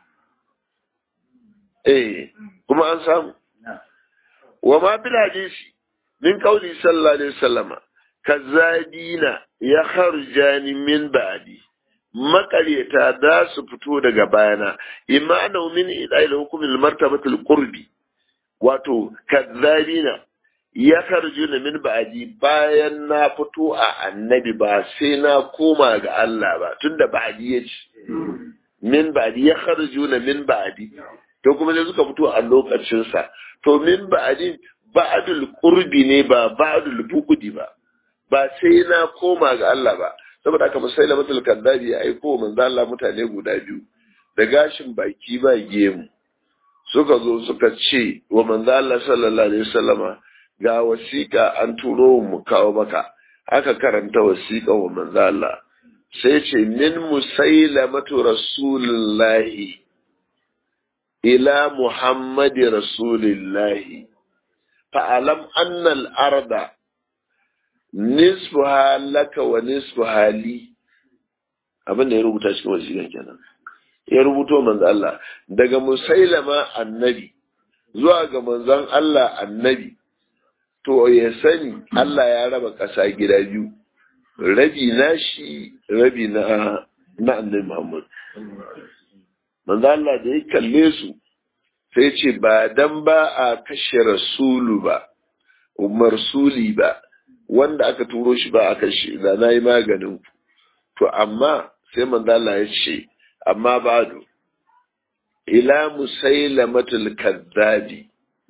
eh kuma an samu wa ma bil hadisi min qawli sallallahu alaihi wasallama kazadina ya kharjani min ba'di makaryata za su fito daga bayana imma annahu min ida'il hukmil martabatul qurbi wato kadzabina ya karjuna min ba'di bayan na fito a annabi ba sai na koma ga Allah ba tunda ba'di ya ce min ba'di ya karjuna min ba'di to kuma sai suka fito a lokacin sa to min ba'di ba'dul qurbi ne ba ba'dul buqdi ba ba sai na koma ga Allah ba saboda haka musaila matul kaddabi ya aiko manzo Allah mutane guda biyu da gashin baki ba gemu suka zo suka ce wa manzo Allah sallallahu alaihi wasallama ga wasiƙa an turo mu kawo maka aka karanta wasiƙa wa manzo Allah sai ce min musailamatu rasulillahi ila muhammadi rasulillahi fa'alam annal arda nisfuha laka wa nisfuha li abin da ya rubuta cikin wasiƙa kenan ya rubuto manzo Allah daga musailama annabi zuwa ga manzon Allah annabi to ya sani Allah ya raba ƙasa gida biyu rabi na shi rabi na na annabi Muhammad manzo Allah da ya kalle su sai ce ba dan ba a kashe rasulu ba umar suli ba wanda aka turo shi ba a kashe da na yi maganin ku to amma sai manzo Allah ya ce amma badu ila musailamatul kaddabi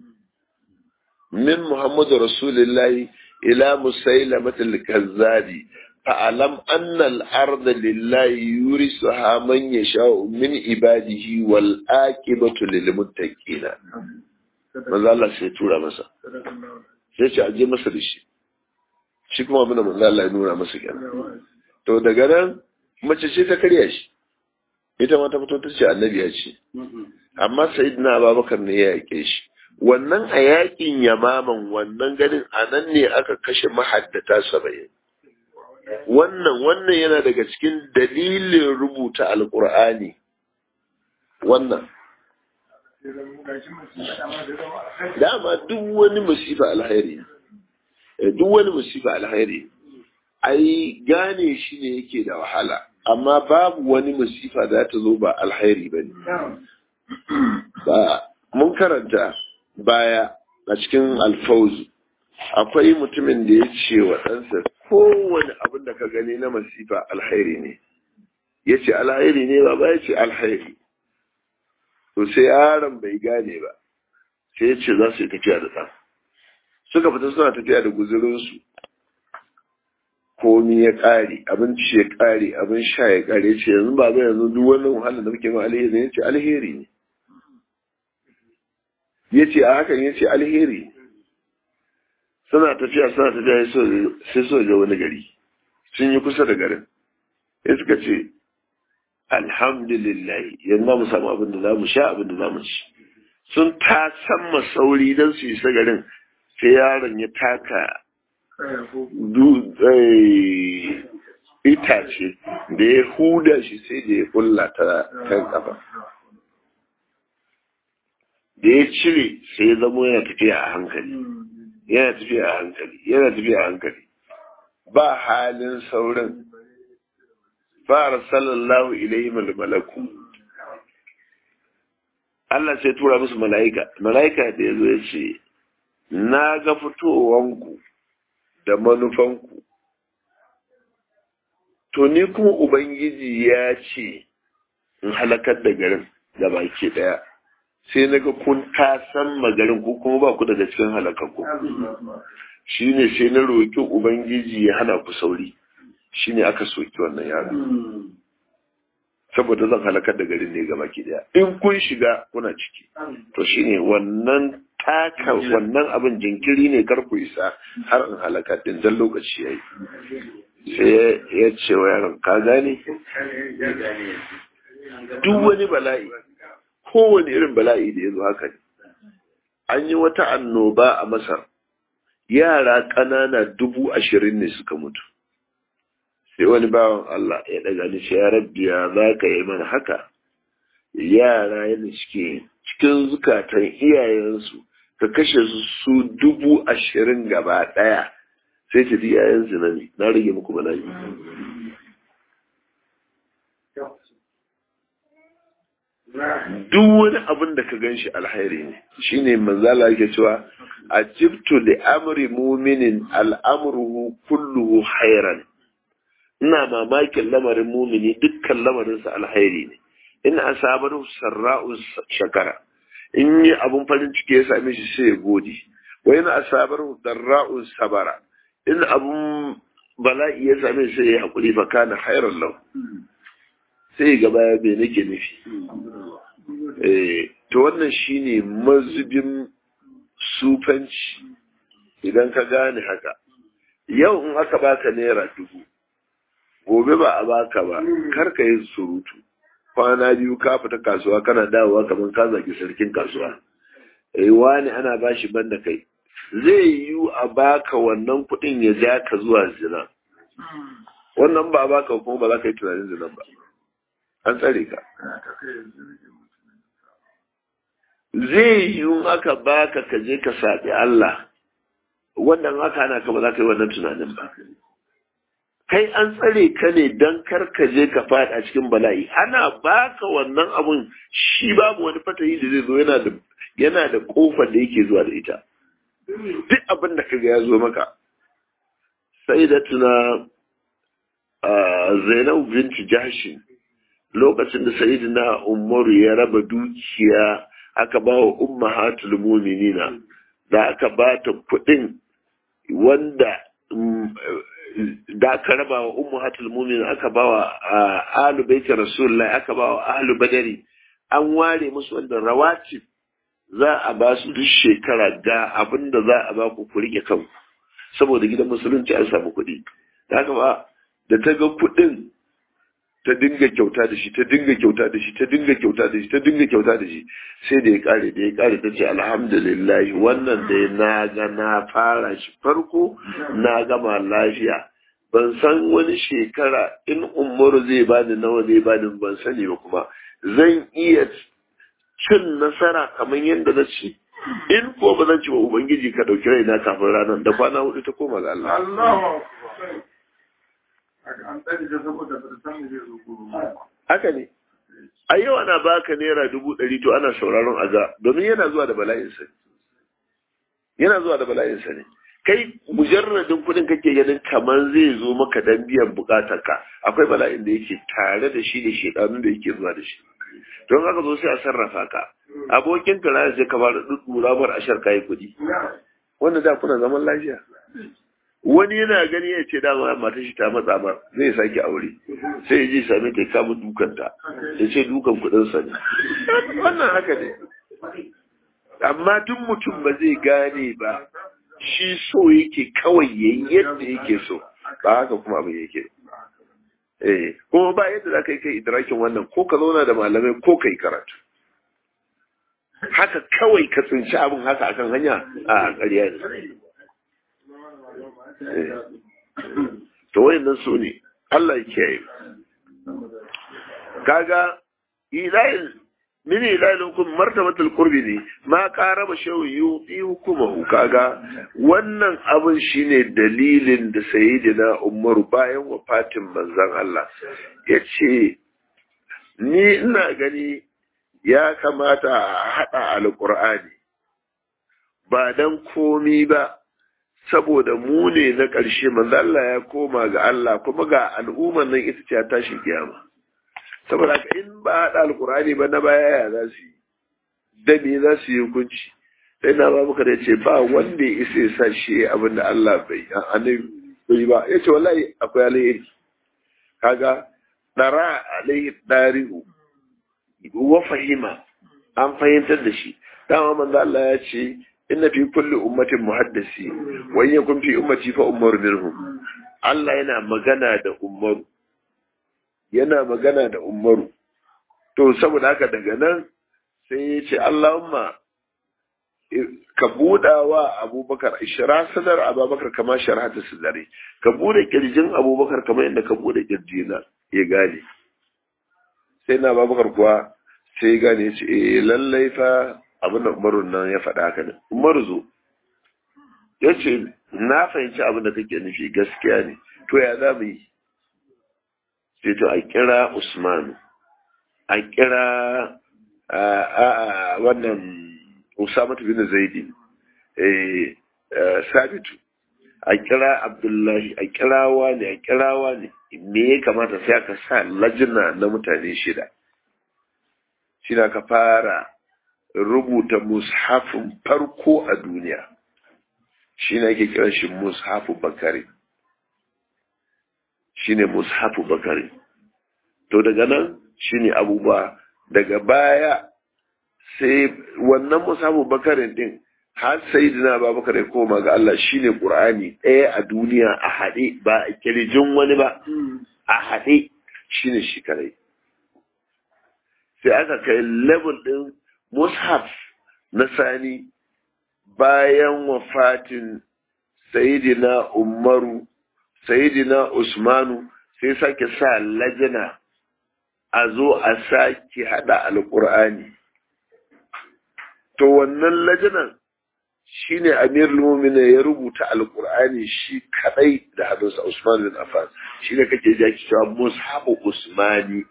min muhammadu rasulillahi ila musailamatul kaddabi fa'alam anna al-arda lillahi yurisuha man yasha'u min ibadihi wal aqibatu lil muttaqin manzo Allah sai tura masa sai ce aje masa da shi shi kuma abin da manzo Allah ya nuna masa kenan to daga nan mace ce ta karya shi ita ma ta fito ta ce annabi ya ce amma sayyidina ababakar ne ya yake shi wannan a yakin yamaman wannan ganin a nan ne aka kashe mahaddata saba'in wannan wannan yana daga cikin dalilin rubuta alkur'ani wannan dama duk wani musifa alhairi duk wani musifa alhairi ai gane shi ne yake da wahala amma babu wani musifa da ta zo ba alhairi ba ne ba mun karanta baya a cikin alfauzu akwai mutumin da ya ce wa ɗansa kowane abin da ka gani na masifa alhairi ne ya ce alhairi ne ba ba ya ce alhairi to sai yaron bai gane ba sai ya ce za su yi tafiya da ɗan suka fita suna tafiya da guzurinsu komi ya ƙare abinci ya ƙare abin sha ya ƙare ce yanzu ba zai yanzu duk wannan wahalar da muke ma alheri ne ya ce alheri ne ya ce a hakan ya ce alheri suna tafiya suna tafiya sai so ga wani gari sun yi kusa da garin ya suka ce alhamdulillah yanzu mu samu abin da za mu sha abin da za mu ci sun ta san sauri don su isa garin sai yaron ya taka itace da ya huda shi sai da ya kulla ta kan kafa da ya cire sai ya zamo yana tafiya a hankali yana tafiya a hankali yana tafiya a hankali ba halin saurin fara sallallahu ilaihi malaku Allah sai tura musu mala'ika mala'ika da ya zo ya ce na ga fitowanku da manufanku to ni kuma ubangiji ya ce in halakar da garin da baki daya sai na ga kun tasan magarin ko kuma ba ku daga cikin halakakku shi ne sai na roƙi ubangiji ya hana ku sauri shi ne aka soki wannan yaro saboda zan halakar da garin ne gaba ki daya in kun shiga kuna ciki to shi ne wannan taka wannan abin jinkiri ne kar ku isa har in halakar din dan lokaci yayi sai ya ce wa yaron ka gane duk wani bala'i kowane irin bala'i da ya zo haka ne an yi wata annoba a masar yara ƙanana dubu ashirin ne suka mutu sai wani bawan Allah ya daga ni ce ya rabbi ya za ka yi mana haka yara yana cike cikin zukatan iyayensu ka kashe su su dubu ashirin gaba ɗaya sai ta iyayensu na ne na rage muku bala'i duk wani abin da ka gan shi alhairi ne shine manzala yake cewa ajibtu li amri mu'minin al'amruhu kulluhu khairan ina mamakin lamarin mumini dukkan lamarinsa alhairi ne in asabaru sarra'u shakara in yi abun farin ciki ya same shi sai ya gode wa in asabaru darra'u sabara in abun bala'i ya same shi sai ya hakuri fa kana khairan lahu sai gaba ya bai nake nufi eh to wannan shine mazubin sufanci idan ka gane haka yau in aka baka naira dubu gobe ba a baka ba kar ka yi surutu kwana biyu ka fita kasuwa kana dawowa kamar ka zaki sarkin kasuwa eh wani ana bashi banda kai zai yi a baka wannan kuɗin ya ja ka zuwa zina wannan ba a baka kuma ba za ka yi tunanin zina ba an tsare ka zai yi aka baka ka je ka saɓi Allah wannan haka ana ka ba za ka yi wannan tunanin ba kai an tsare ka ne don kar ka je ka faɗi a cikin bala'i ana baka wannan abun shi babu wani fatahi da zai zo yana da yana da kofar da yake zuwa da ita duk abin da kaga ya zo maka sai da tuna Zainab binti Jahshin lokacin da Sayyidina Umaru ya raba dukiya aka ba wa ummahatul mu'minina da aka ba ta kuɗin wanda da aka raba wa ummahatul mu'minin aka ba wa ahlu baiti rasulullahi aka ba wa ahlu badari an ware musu wanda rawatib za a ba su duk shekara ga abin da za a ba ku ku rike kanku saboda gidan musulunci an samu kuɗi da haka ba da ta ga kuɗin ta dinga kyauta da shi ta dinga kyauta da shi ta dinga kyauta da shi ta dinga kyauta da shi sai da ya kare da ya kare ta ce alhamdulillah wannan da na ga na fara shi farko na gama lafiya ban san wani shekara in umaru zai bani nawa zai bani ban sani ba kuma zan iya cin nasara kamar yadda na ci in ko ba zan ci wa ubangiji ka dauki raina kafin ranar da kwana hudu ta koma ga Allah haka ne a yau ana baka naira dubu ɗari to ana sauraron aza domin yana zuwa da bala'insa yana zuwa da bala'insa ne kai mujarradin kuɗin kake ganin kamar zai zo maka dan biyan bukatarka akwai bala'in da yake tare da shi da shedanun da yake zuwa da shi don haka zo sai a sarrafa ka abokin ka na sai ka fara dudura bar ashar kai kuɗi wanda da kuna zaman lafiya wani yana gani ya ce dama mata shi ta matsa mar zai sake aure sai ya je same ta kama dukanta ya ce dukan kudin sa ne wannan haka ne amma tun mutum ba zai gane ba shi so yake kawai yayi yadda yake so ba haka kuma abin yake eh kuma ba yadda za ka yi kai idrakin wannan ko ka zauna da malamai ko kai karatu haka kawai ka tsinci abin haka akan hanya a ƙarya ne to wayannan su ne Allah ya kiyaye kaga ilahin min ilahin kun martabatul qurbi ne ma qaraba shaw yuti hukumahu kaga wannan abin shine dalilin da sayyidina Umar bayan wafatin manzon Allah yace ni ina gani ya kamata a hada alqur'ani ba dan komi ba saboda mu ne na ƙarshe manzo Allah ya koma ga Allah kuma ga al'umman nan ita ce ta tashi kiyama saboda haka in ba haɗa alkurani ba na baya ya za su yi da me za su yi hukunci sai na ba muka da ce ba wanda ya isa ya sa shi abin da Allah bai annabi bai ba ya ce wallahi akwai alheri kaga dara alaihi darihu wa fahima an fahimtar da shi dama manzo Allah ya ce inna fi kulli ummatin muhaddisi wa in yakun fi ummati fa ummaru minhum Allah yana magana da ummaru yana magana da ummaru to saboda haka daga nan sai ya ce Allahumma ka buɗa wa abubakar ishira sadar abubakar kama sharhata sadari ka buɗe kirjin abubakar kamar yadda ka buɗe kirjina ya gane sai na abubakar kuwa sai ya gane ya ce eh lallai fa abin da umaru nan ya faɗa haka ne umaru zo ya ce na fahimci abin da kake nufi gaskiya ne to ya za mu yi sai to a kira usman a kira a wannan Usama bin Zaidi eh Sabitu a kira Abdullahi a kirawa ne a kirawa ne me ya kamata sai aka sa lajina na mutane shida shi ka fara rubuta mushafin farko a duniya shi ne ake kiran shi mushafu bakari shi ne mushafu bakari to daga nan shi ne abubuwa daga baya sai wannan mushafu bakarin din har sai dina babakar ya koma ga Allah shi ne ƙur'ani ɗaya a duniya a haɗe ba a kirjin wani ba a haɗe shi ne shi kadai sai aka kai level ɗin mushaf na sani bayan wafatin sayidina umaru sayidina usmanu sai sake sa lajina a zo a sake hada alkur'ani to wannan lajinan shine amir lumina ya rubuta alkur'ani shi kadai da hannunsa usman bin affan shine kake ji ake cewa mushabu usmani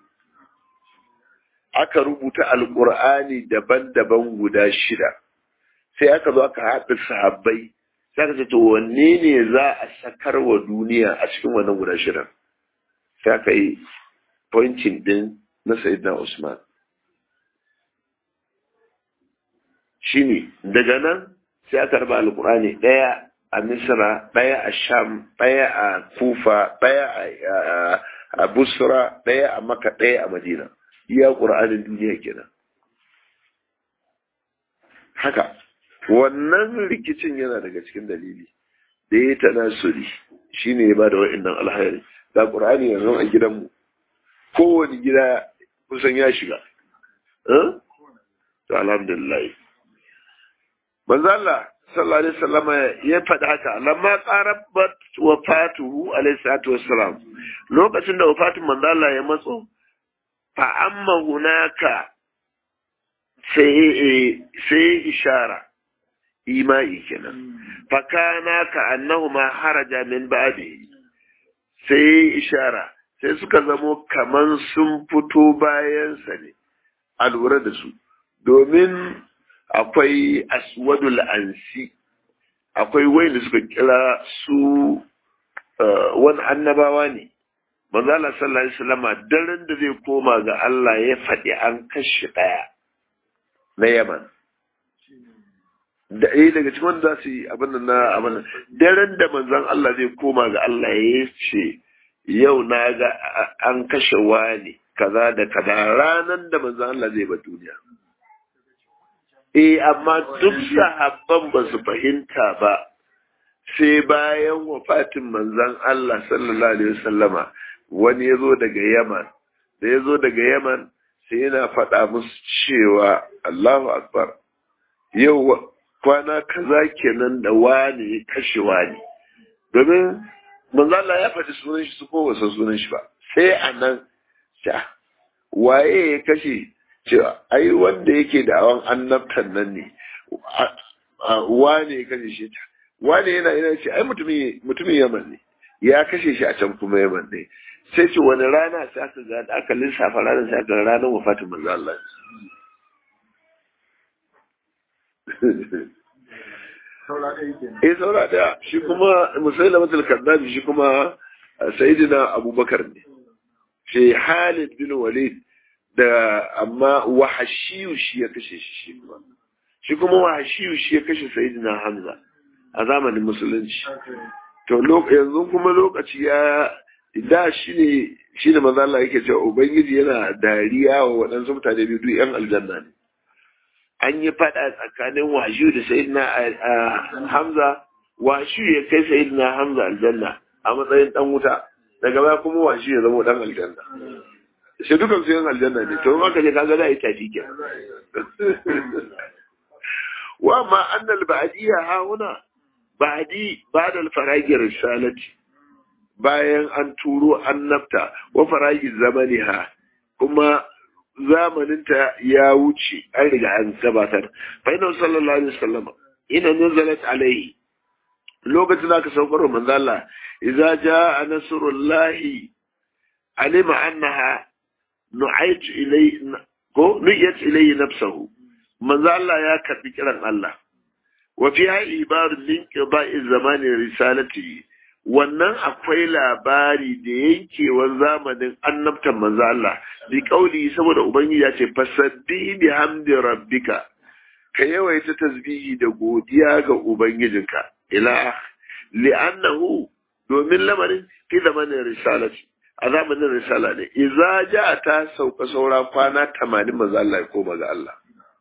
aka rubuta alkur'ani daban-daban guda shida sai aka zo aka haɗa sahabbai sai aka ce to wanne ne za a sakar wa duniya a cikin wannan guda shidan sai aka yi pointing din na sayyidina usman shine daga nan sai aka raba alkur'ani ɗaya a misra ɗaya a sham ɗaya a kufa ɗaya a busra ɗaya a maka ɗaya a madina iya ƙur'anin duniya kenan haka wannan rikicin yana daga cikin dalili da ya ta nasuri shi ne ya ba da wa'innan alhairi da ƙur'ani yanzu a gidanmu kowane gida kusan ya shiga to alhamdulillah manzo Allah sallallahu alaihi wasallam ya faɗi haka lamma qarabat wafatuhu alaihi salatu wassalam lokacin da wafatin manzo Allah ya matso fa amma hunaka sai sai ishara imai kenan fa kana ka annahuma haraja min ba'di sai ishara sai suka zamo kaman sun fito bayan sa ne a lura da su domin akwai aswadul ansi akwai wayanda suka kira su wani annabawa ne manzo Allah sallallahu alaihi wasallam daren da zai koma ga Allah ya faɗi an kashe ɗaya na Yaman da eh daga cikin wanda za su yi abin nan na abin nan daren da manzon Allah zai koma ga Allah ya ce yau na ga an kashe wani kaza da kaza ranan da manzon Allah zai ba duniya eh amma duk sahabban ba su fahimta ba sai bayan wafatin manzon Allah sallallahu alaihi wasallama wani ya zo daga Yaman da ya zo daga Yaman sai yana faɗa musu cewa Allahu Akbar yau kwana kaza kenan da wani ya kashe wani domin manzo Allah ya faɗi sunan shi su ko wasa sunan shi ba sai anan sha waye ya kashe cewa ai wanda yake da awan annabtan nan ne wane ya kashe shi ta wane yana yana ce ai mutumin mutumin Yaman ne ya kashe shi a can kuma Yaman ne sai ce wani rana sai aka ga aka lissafa ranar sai aka ranar wafatin manzo Allah Eh saura da shi kuma musaila matul kaddabi shi kuma sayyidina Abubakar ne shi Halid bin Walid da amma wahashiyu shi ya kashe shi shi kuma shi kuma wahashiyu shi ya kashe sayyidina Hamza a zamanin musulunci to yanzu kuma lokaci ya da shi ne shi ne maza Allah yake cewa ubangiji yana dariya wa waɗansu mutane biyu duk yan aljanna ne an yi faɗa tsakanin washu da sayyidina Hamza washu ya kai sayyidina Hamza aljanna a matsayin dan wuta daga baya kuma washu ya zama dan aljanna sai dukan su yan aljanna ne to maka je kaga da yi tafi ke wa ma annal ba'diyya ha huna ba'di ba'da al-faragi risalati bayan an turo annabta wa faragi zamaniha kuma zamaninta ya wuce an riga an gabatar fa inna sallallahu alaihi wasallam ina nazalat alaihi lokacin da aka saukar wa manzo Allah idza jaa nasrullahi alima annaha nu'aytu ilay ko nuyat ilayhi nafsahu manzo Allah ya karbi kiran Allah wa fi hayi ibarun min qida'i zamanin risalati wannan akwai labari da yankewar zamanin annabtan manzo Allah bi kauli saboda ubangiji ya ce fasabbi bi hamdi rabbika ka yawaita tasbihi da godiya ga ubangijinka ila li'annahu domin lamarin fi zamanin risalati a zamanin risala ne idza ja ta sauka saura kwana 80 manzo Allah ya koma ga Allah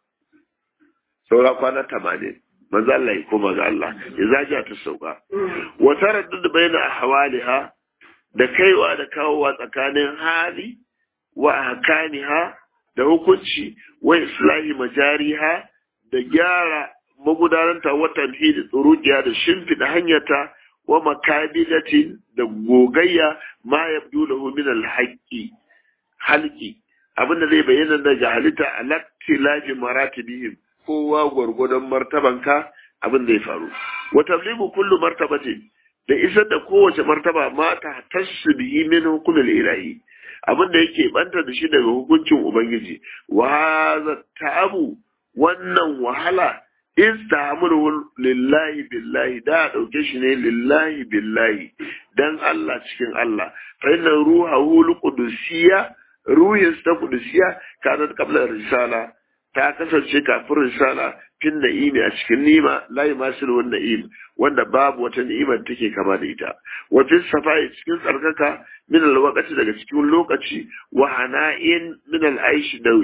saura kwana 80 manzo Allah ya koma ga Allah idza ja ta sauka wa taraddud baina ahwaliha da kaiwa da kawowa tsakanin hali wa ahkamiha da hukunci wa islahi majariha da gyara magudananta wa tanhidi tsurukiya da shimfiɗa hanyarta wa makabilatin da gogayya ma yabdu lahu min al-haqqi halki abinda zai bayyana daga halitta alaktilafi maratibihim kowa gwargwadon martabanka abin da ya faru wa tablibu kullu martabatin da isar da kowace martaba ma ta tassu bihi min hukumil ilahi abin da yake banta da shi daga hukuncin ubangiji wa hadha ta'abu wannan wahala istamuru lillahi billahi da dauke shi ne lillahi billahi dan Allah cikin Allah fa inna ruhahu alqudusiyya ruhin ta qudusiyya kana qabla risala ta kasance kafin risala fin na'imi a cikin nima la yumasilu wan na'im wanda babu wata ni'imar take kama da ita wa fi safai cikin tsarkaka min alwaqti daga cikin lokaci wa hana'in min al'aish da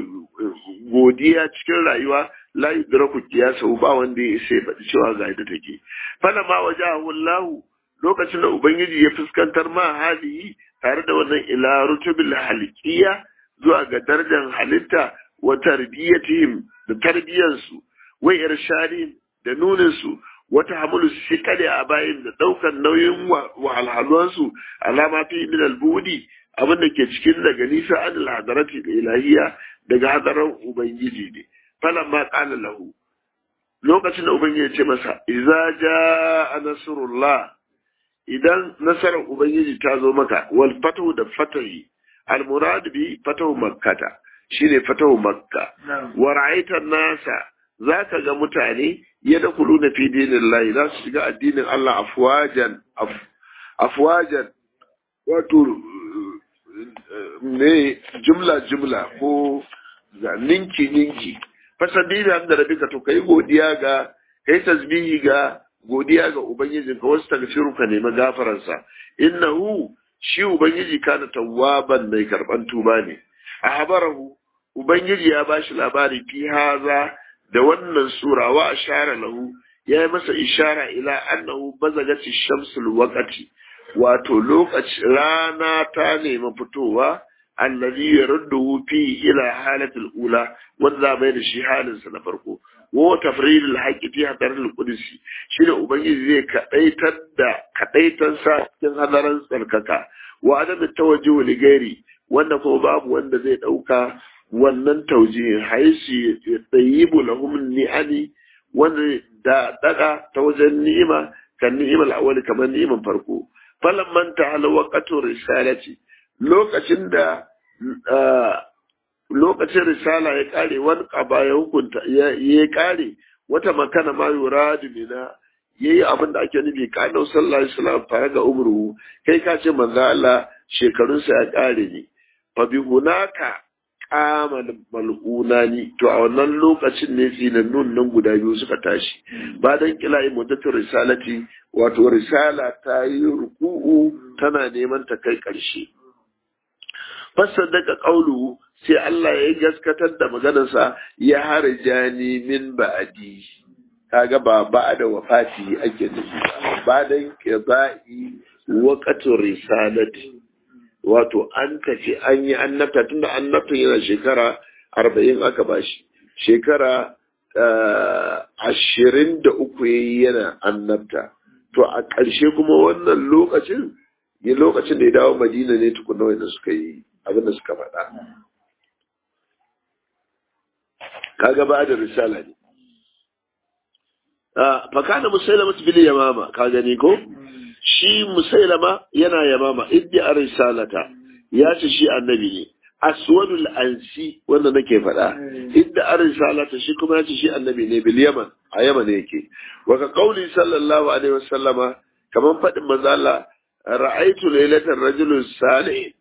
godiya cikin rayuwa la yudraku qiyasa ba wanda ya sai faɗi cewa ga ita take fala ma wajahu Allah lokacin da ubangiji ya fuskantar ma halihi tare da wannan ila rutubil halqiya zuwa ga darajar halitta wa tarbiyatihim da tarbiyansu wa irshadihim da nuninsu wata hamulu sikali a bayin da daukan nauyin wahalhaluwansu alama fi min albudi abin da ke cikin daga nisa an alhadarati da ilahiya daga hadaran ubangiji ne falan ma qala lahu lokacin da ubangiji ya ce masa idza jaa nasrullah idan nasarar ubangiji ta zo maka wal fatu da fatahi al murad bi fatahu makkata shine fatahu makka wa ra'aita nasa zaka ga mutane yadkhuluna fi dinillahi za su shiga addinin Allah afwajan afwajan wato ne jumla jumla ko ninki ninki fasabi da da rabika to kai godiya ga kai tasbihi ga godiya ga ubangijin ka wasu tagfiru ka nemi gafaransa innahu shi ubangiji kana tawwaban mai karban tuba ne a habarahu ubangiji ya bashi labari fi haza da wannan sura wa ashara lahu ya yi masa ishara ila annahu bazagati shamsul waqati wato lokaci rana ta nemi fitowa allazi yaruddu fi ila halatil ula wanda bai da shi halin sa na farko wa tafridul haqqi fi hadarul qudsi shine ubangiji zai kadaitar da kadaitan sa cikin hadaran tsarkaka wa adam tawajjuh li gairi wanda kuma babu wanda zai dauka wannan taujihin haisi tsayibu lahum ni'ani wanda da daga ta wajen ni'ima kan ni'imar awali kamar ni'imar farko falan manta ala waqatu risalati lokacin da lokacin risala ya kare wani kaba ya hukunta ya kare wata makana ma yuradu mina yayi abin da ake nufi ka dau sallallahu alaihi wasallam fara ga umru kai ka ce manzo Allah shekarunsa ya kare ne fa bi hunaka kama mal'unani to a wannan lokacin ne zinannun nan guda biyu suka tashi ba dan kilayi muddatul risalati wato risala ta yi ruku'u tana neman ta kai ƙarshe fasadaka qawlu sai Allah ya gaskatar da maganarsa ya harjani min ba'di kaga ba ba da wafati ake nufi ba dan qida'i waqtu risalati wato an tafi an yi annabta tunda annabtan yana shekara arba'in aka bashi shekara ashirin da uku yayi yana annabta to a ƙarshe kuma wannan lokacin ya lokacin da ya dawo madina ne tukuna wanda suka yi abin da suka faɗa kaga ba da risala ne fakana musailama bil yamama ka gani ko shi musailama yana yamama iddi a risalata ya ce shi annabi ne aswadul ansi wanda nake faɗa inda an risalata shi kuma yace shi annabi ne bil yaman a yaman yake wa ka qauli sallallahu alaihi wasallama kaman faɗin manzo Allah ra'aitu laylatan rajulun salih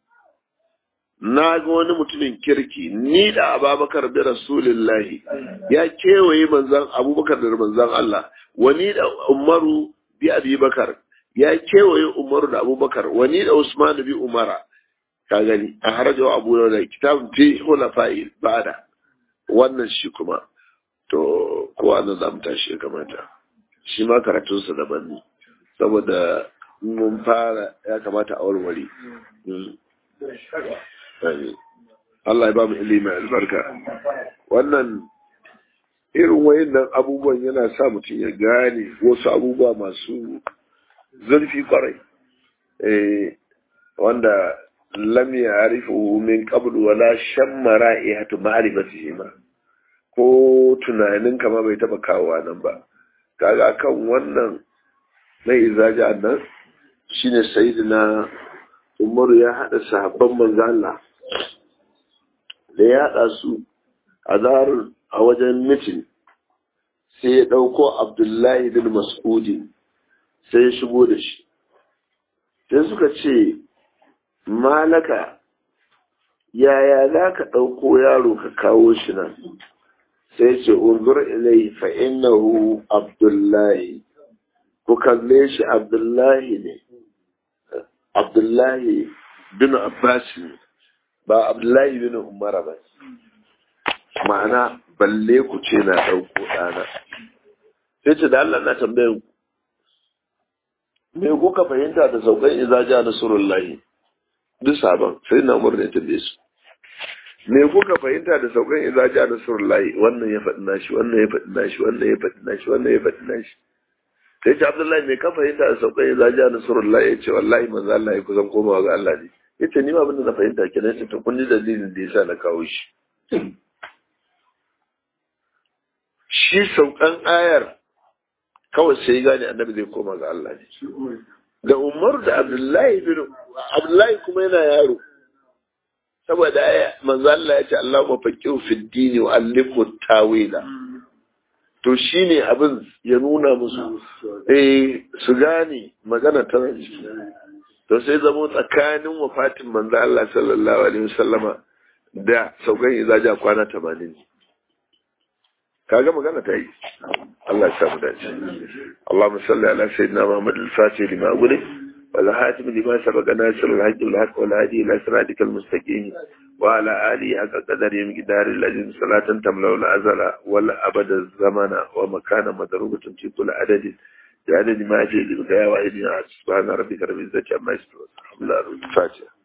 na ga wani mutumin kirki ni da ababakar bi rasulillahi ya kewaye manzan abubakar da manzan Allah wani da umaru bi abubakar ya kewaye umaru da abubakar wani da usman bi umara ka gani a harajawa abu da kitabun fi hulafa'i ba'da wannan shi kuma to ko an zamu tashi ya kamata shi ma karatunsa daban ne saboda mun fara ya kamata a warware Allah ya ba mu ilimi albarka wannan irin wayannan abubuwan yana sa mutum ya gane wasu abubuwa masu zurfi kwarai eh wanda lam ya'rifu min qabl wala shamma ra'ihatu ma'rifatihi ma ko tunanin kama bai taba kawowa nan ba kaga kan wannan na izaja nan shine sayyidina Umaru ya hada sahabban manzo Allah da ya haɗa su a zarar a wajen mitin sai ya ɗauko abdullahi bin mas'udin sai ya shigo da shi sai suka ce malaka yaya za ka ɗauko yaro ka kawo shi nan sai ce unzur ilai fa innahu abdullahi ku kalle shi abdullahi ne abdullahi bin abbas ne ba abdullahi bin umara ba ma'ana balle ku ce na ɗauko ɗana sai ce da Allah na tambayin ku me kuka fahimta da saukan izaja na surullahi duk sabon sai na umar ne tambaye su me kuka fahimta da saukan izaja na surullahi wannan ya faɗi nashi wannan ya faɗi nashi wannan ya faɗi nashi wannan ya faɗi nashi sai ce abdullahi me ka fahimta da saukan izaja na surullahi ya ce wallahi manzo Allah ya kusan komawa ga Allah ne yace ni ma abin da na fahimta kenan sai to kun ji dalilin da yasa na kawo shi shi saukan ayar kawai sai gane annabi zai koma ga Allah ne da Umar da Abdullahi bin Abdullahi kuma yana yaro saboda aya manzo Allah ya ce Allahumma faqihu fid dini wa allimhu tawila to shine abin ya nuna musu eh su gane magana ta to sai zamo tsakanin wafatin manzo Allah sallallahu alaihi wasallama da saukan izaja kwana 80 kaga magana ta yi Allah ya samu dace Allahumma salli ala sayyidina Muhammad al-Fatih lima gule wal hatim lima sabaqa nasir al-haqq wal haqq wal hadi ila siratikal mustaqim wa ala alihi haqqa qadari miqdar al-ajr salatan tamla al azala wal abada zamana wa makana madrubatun fi kulli adadin بعدد ما أجي لبقايا وإذن سبحان ربك رب العزة عما يصفون الحمد لله الفاتحة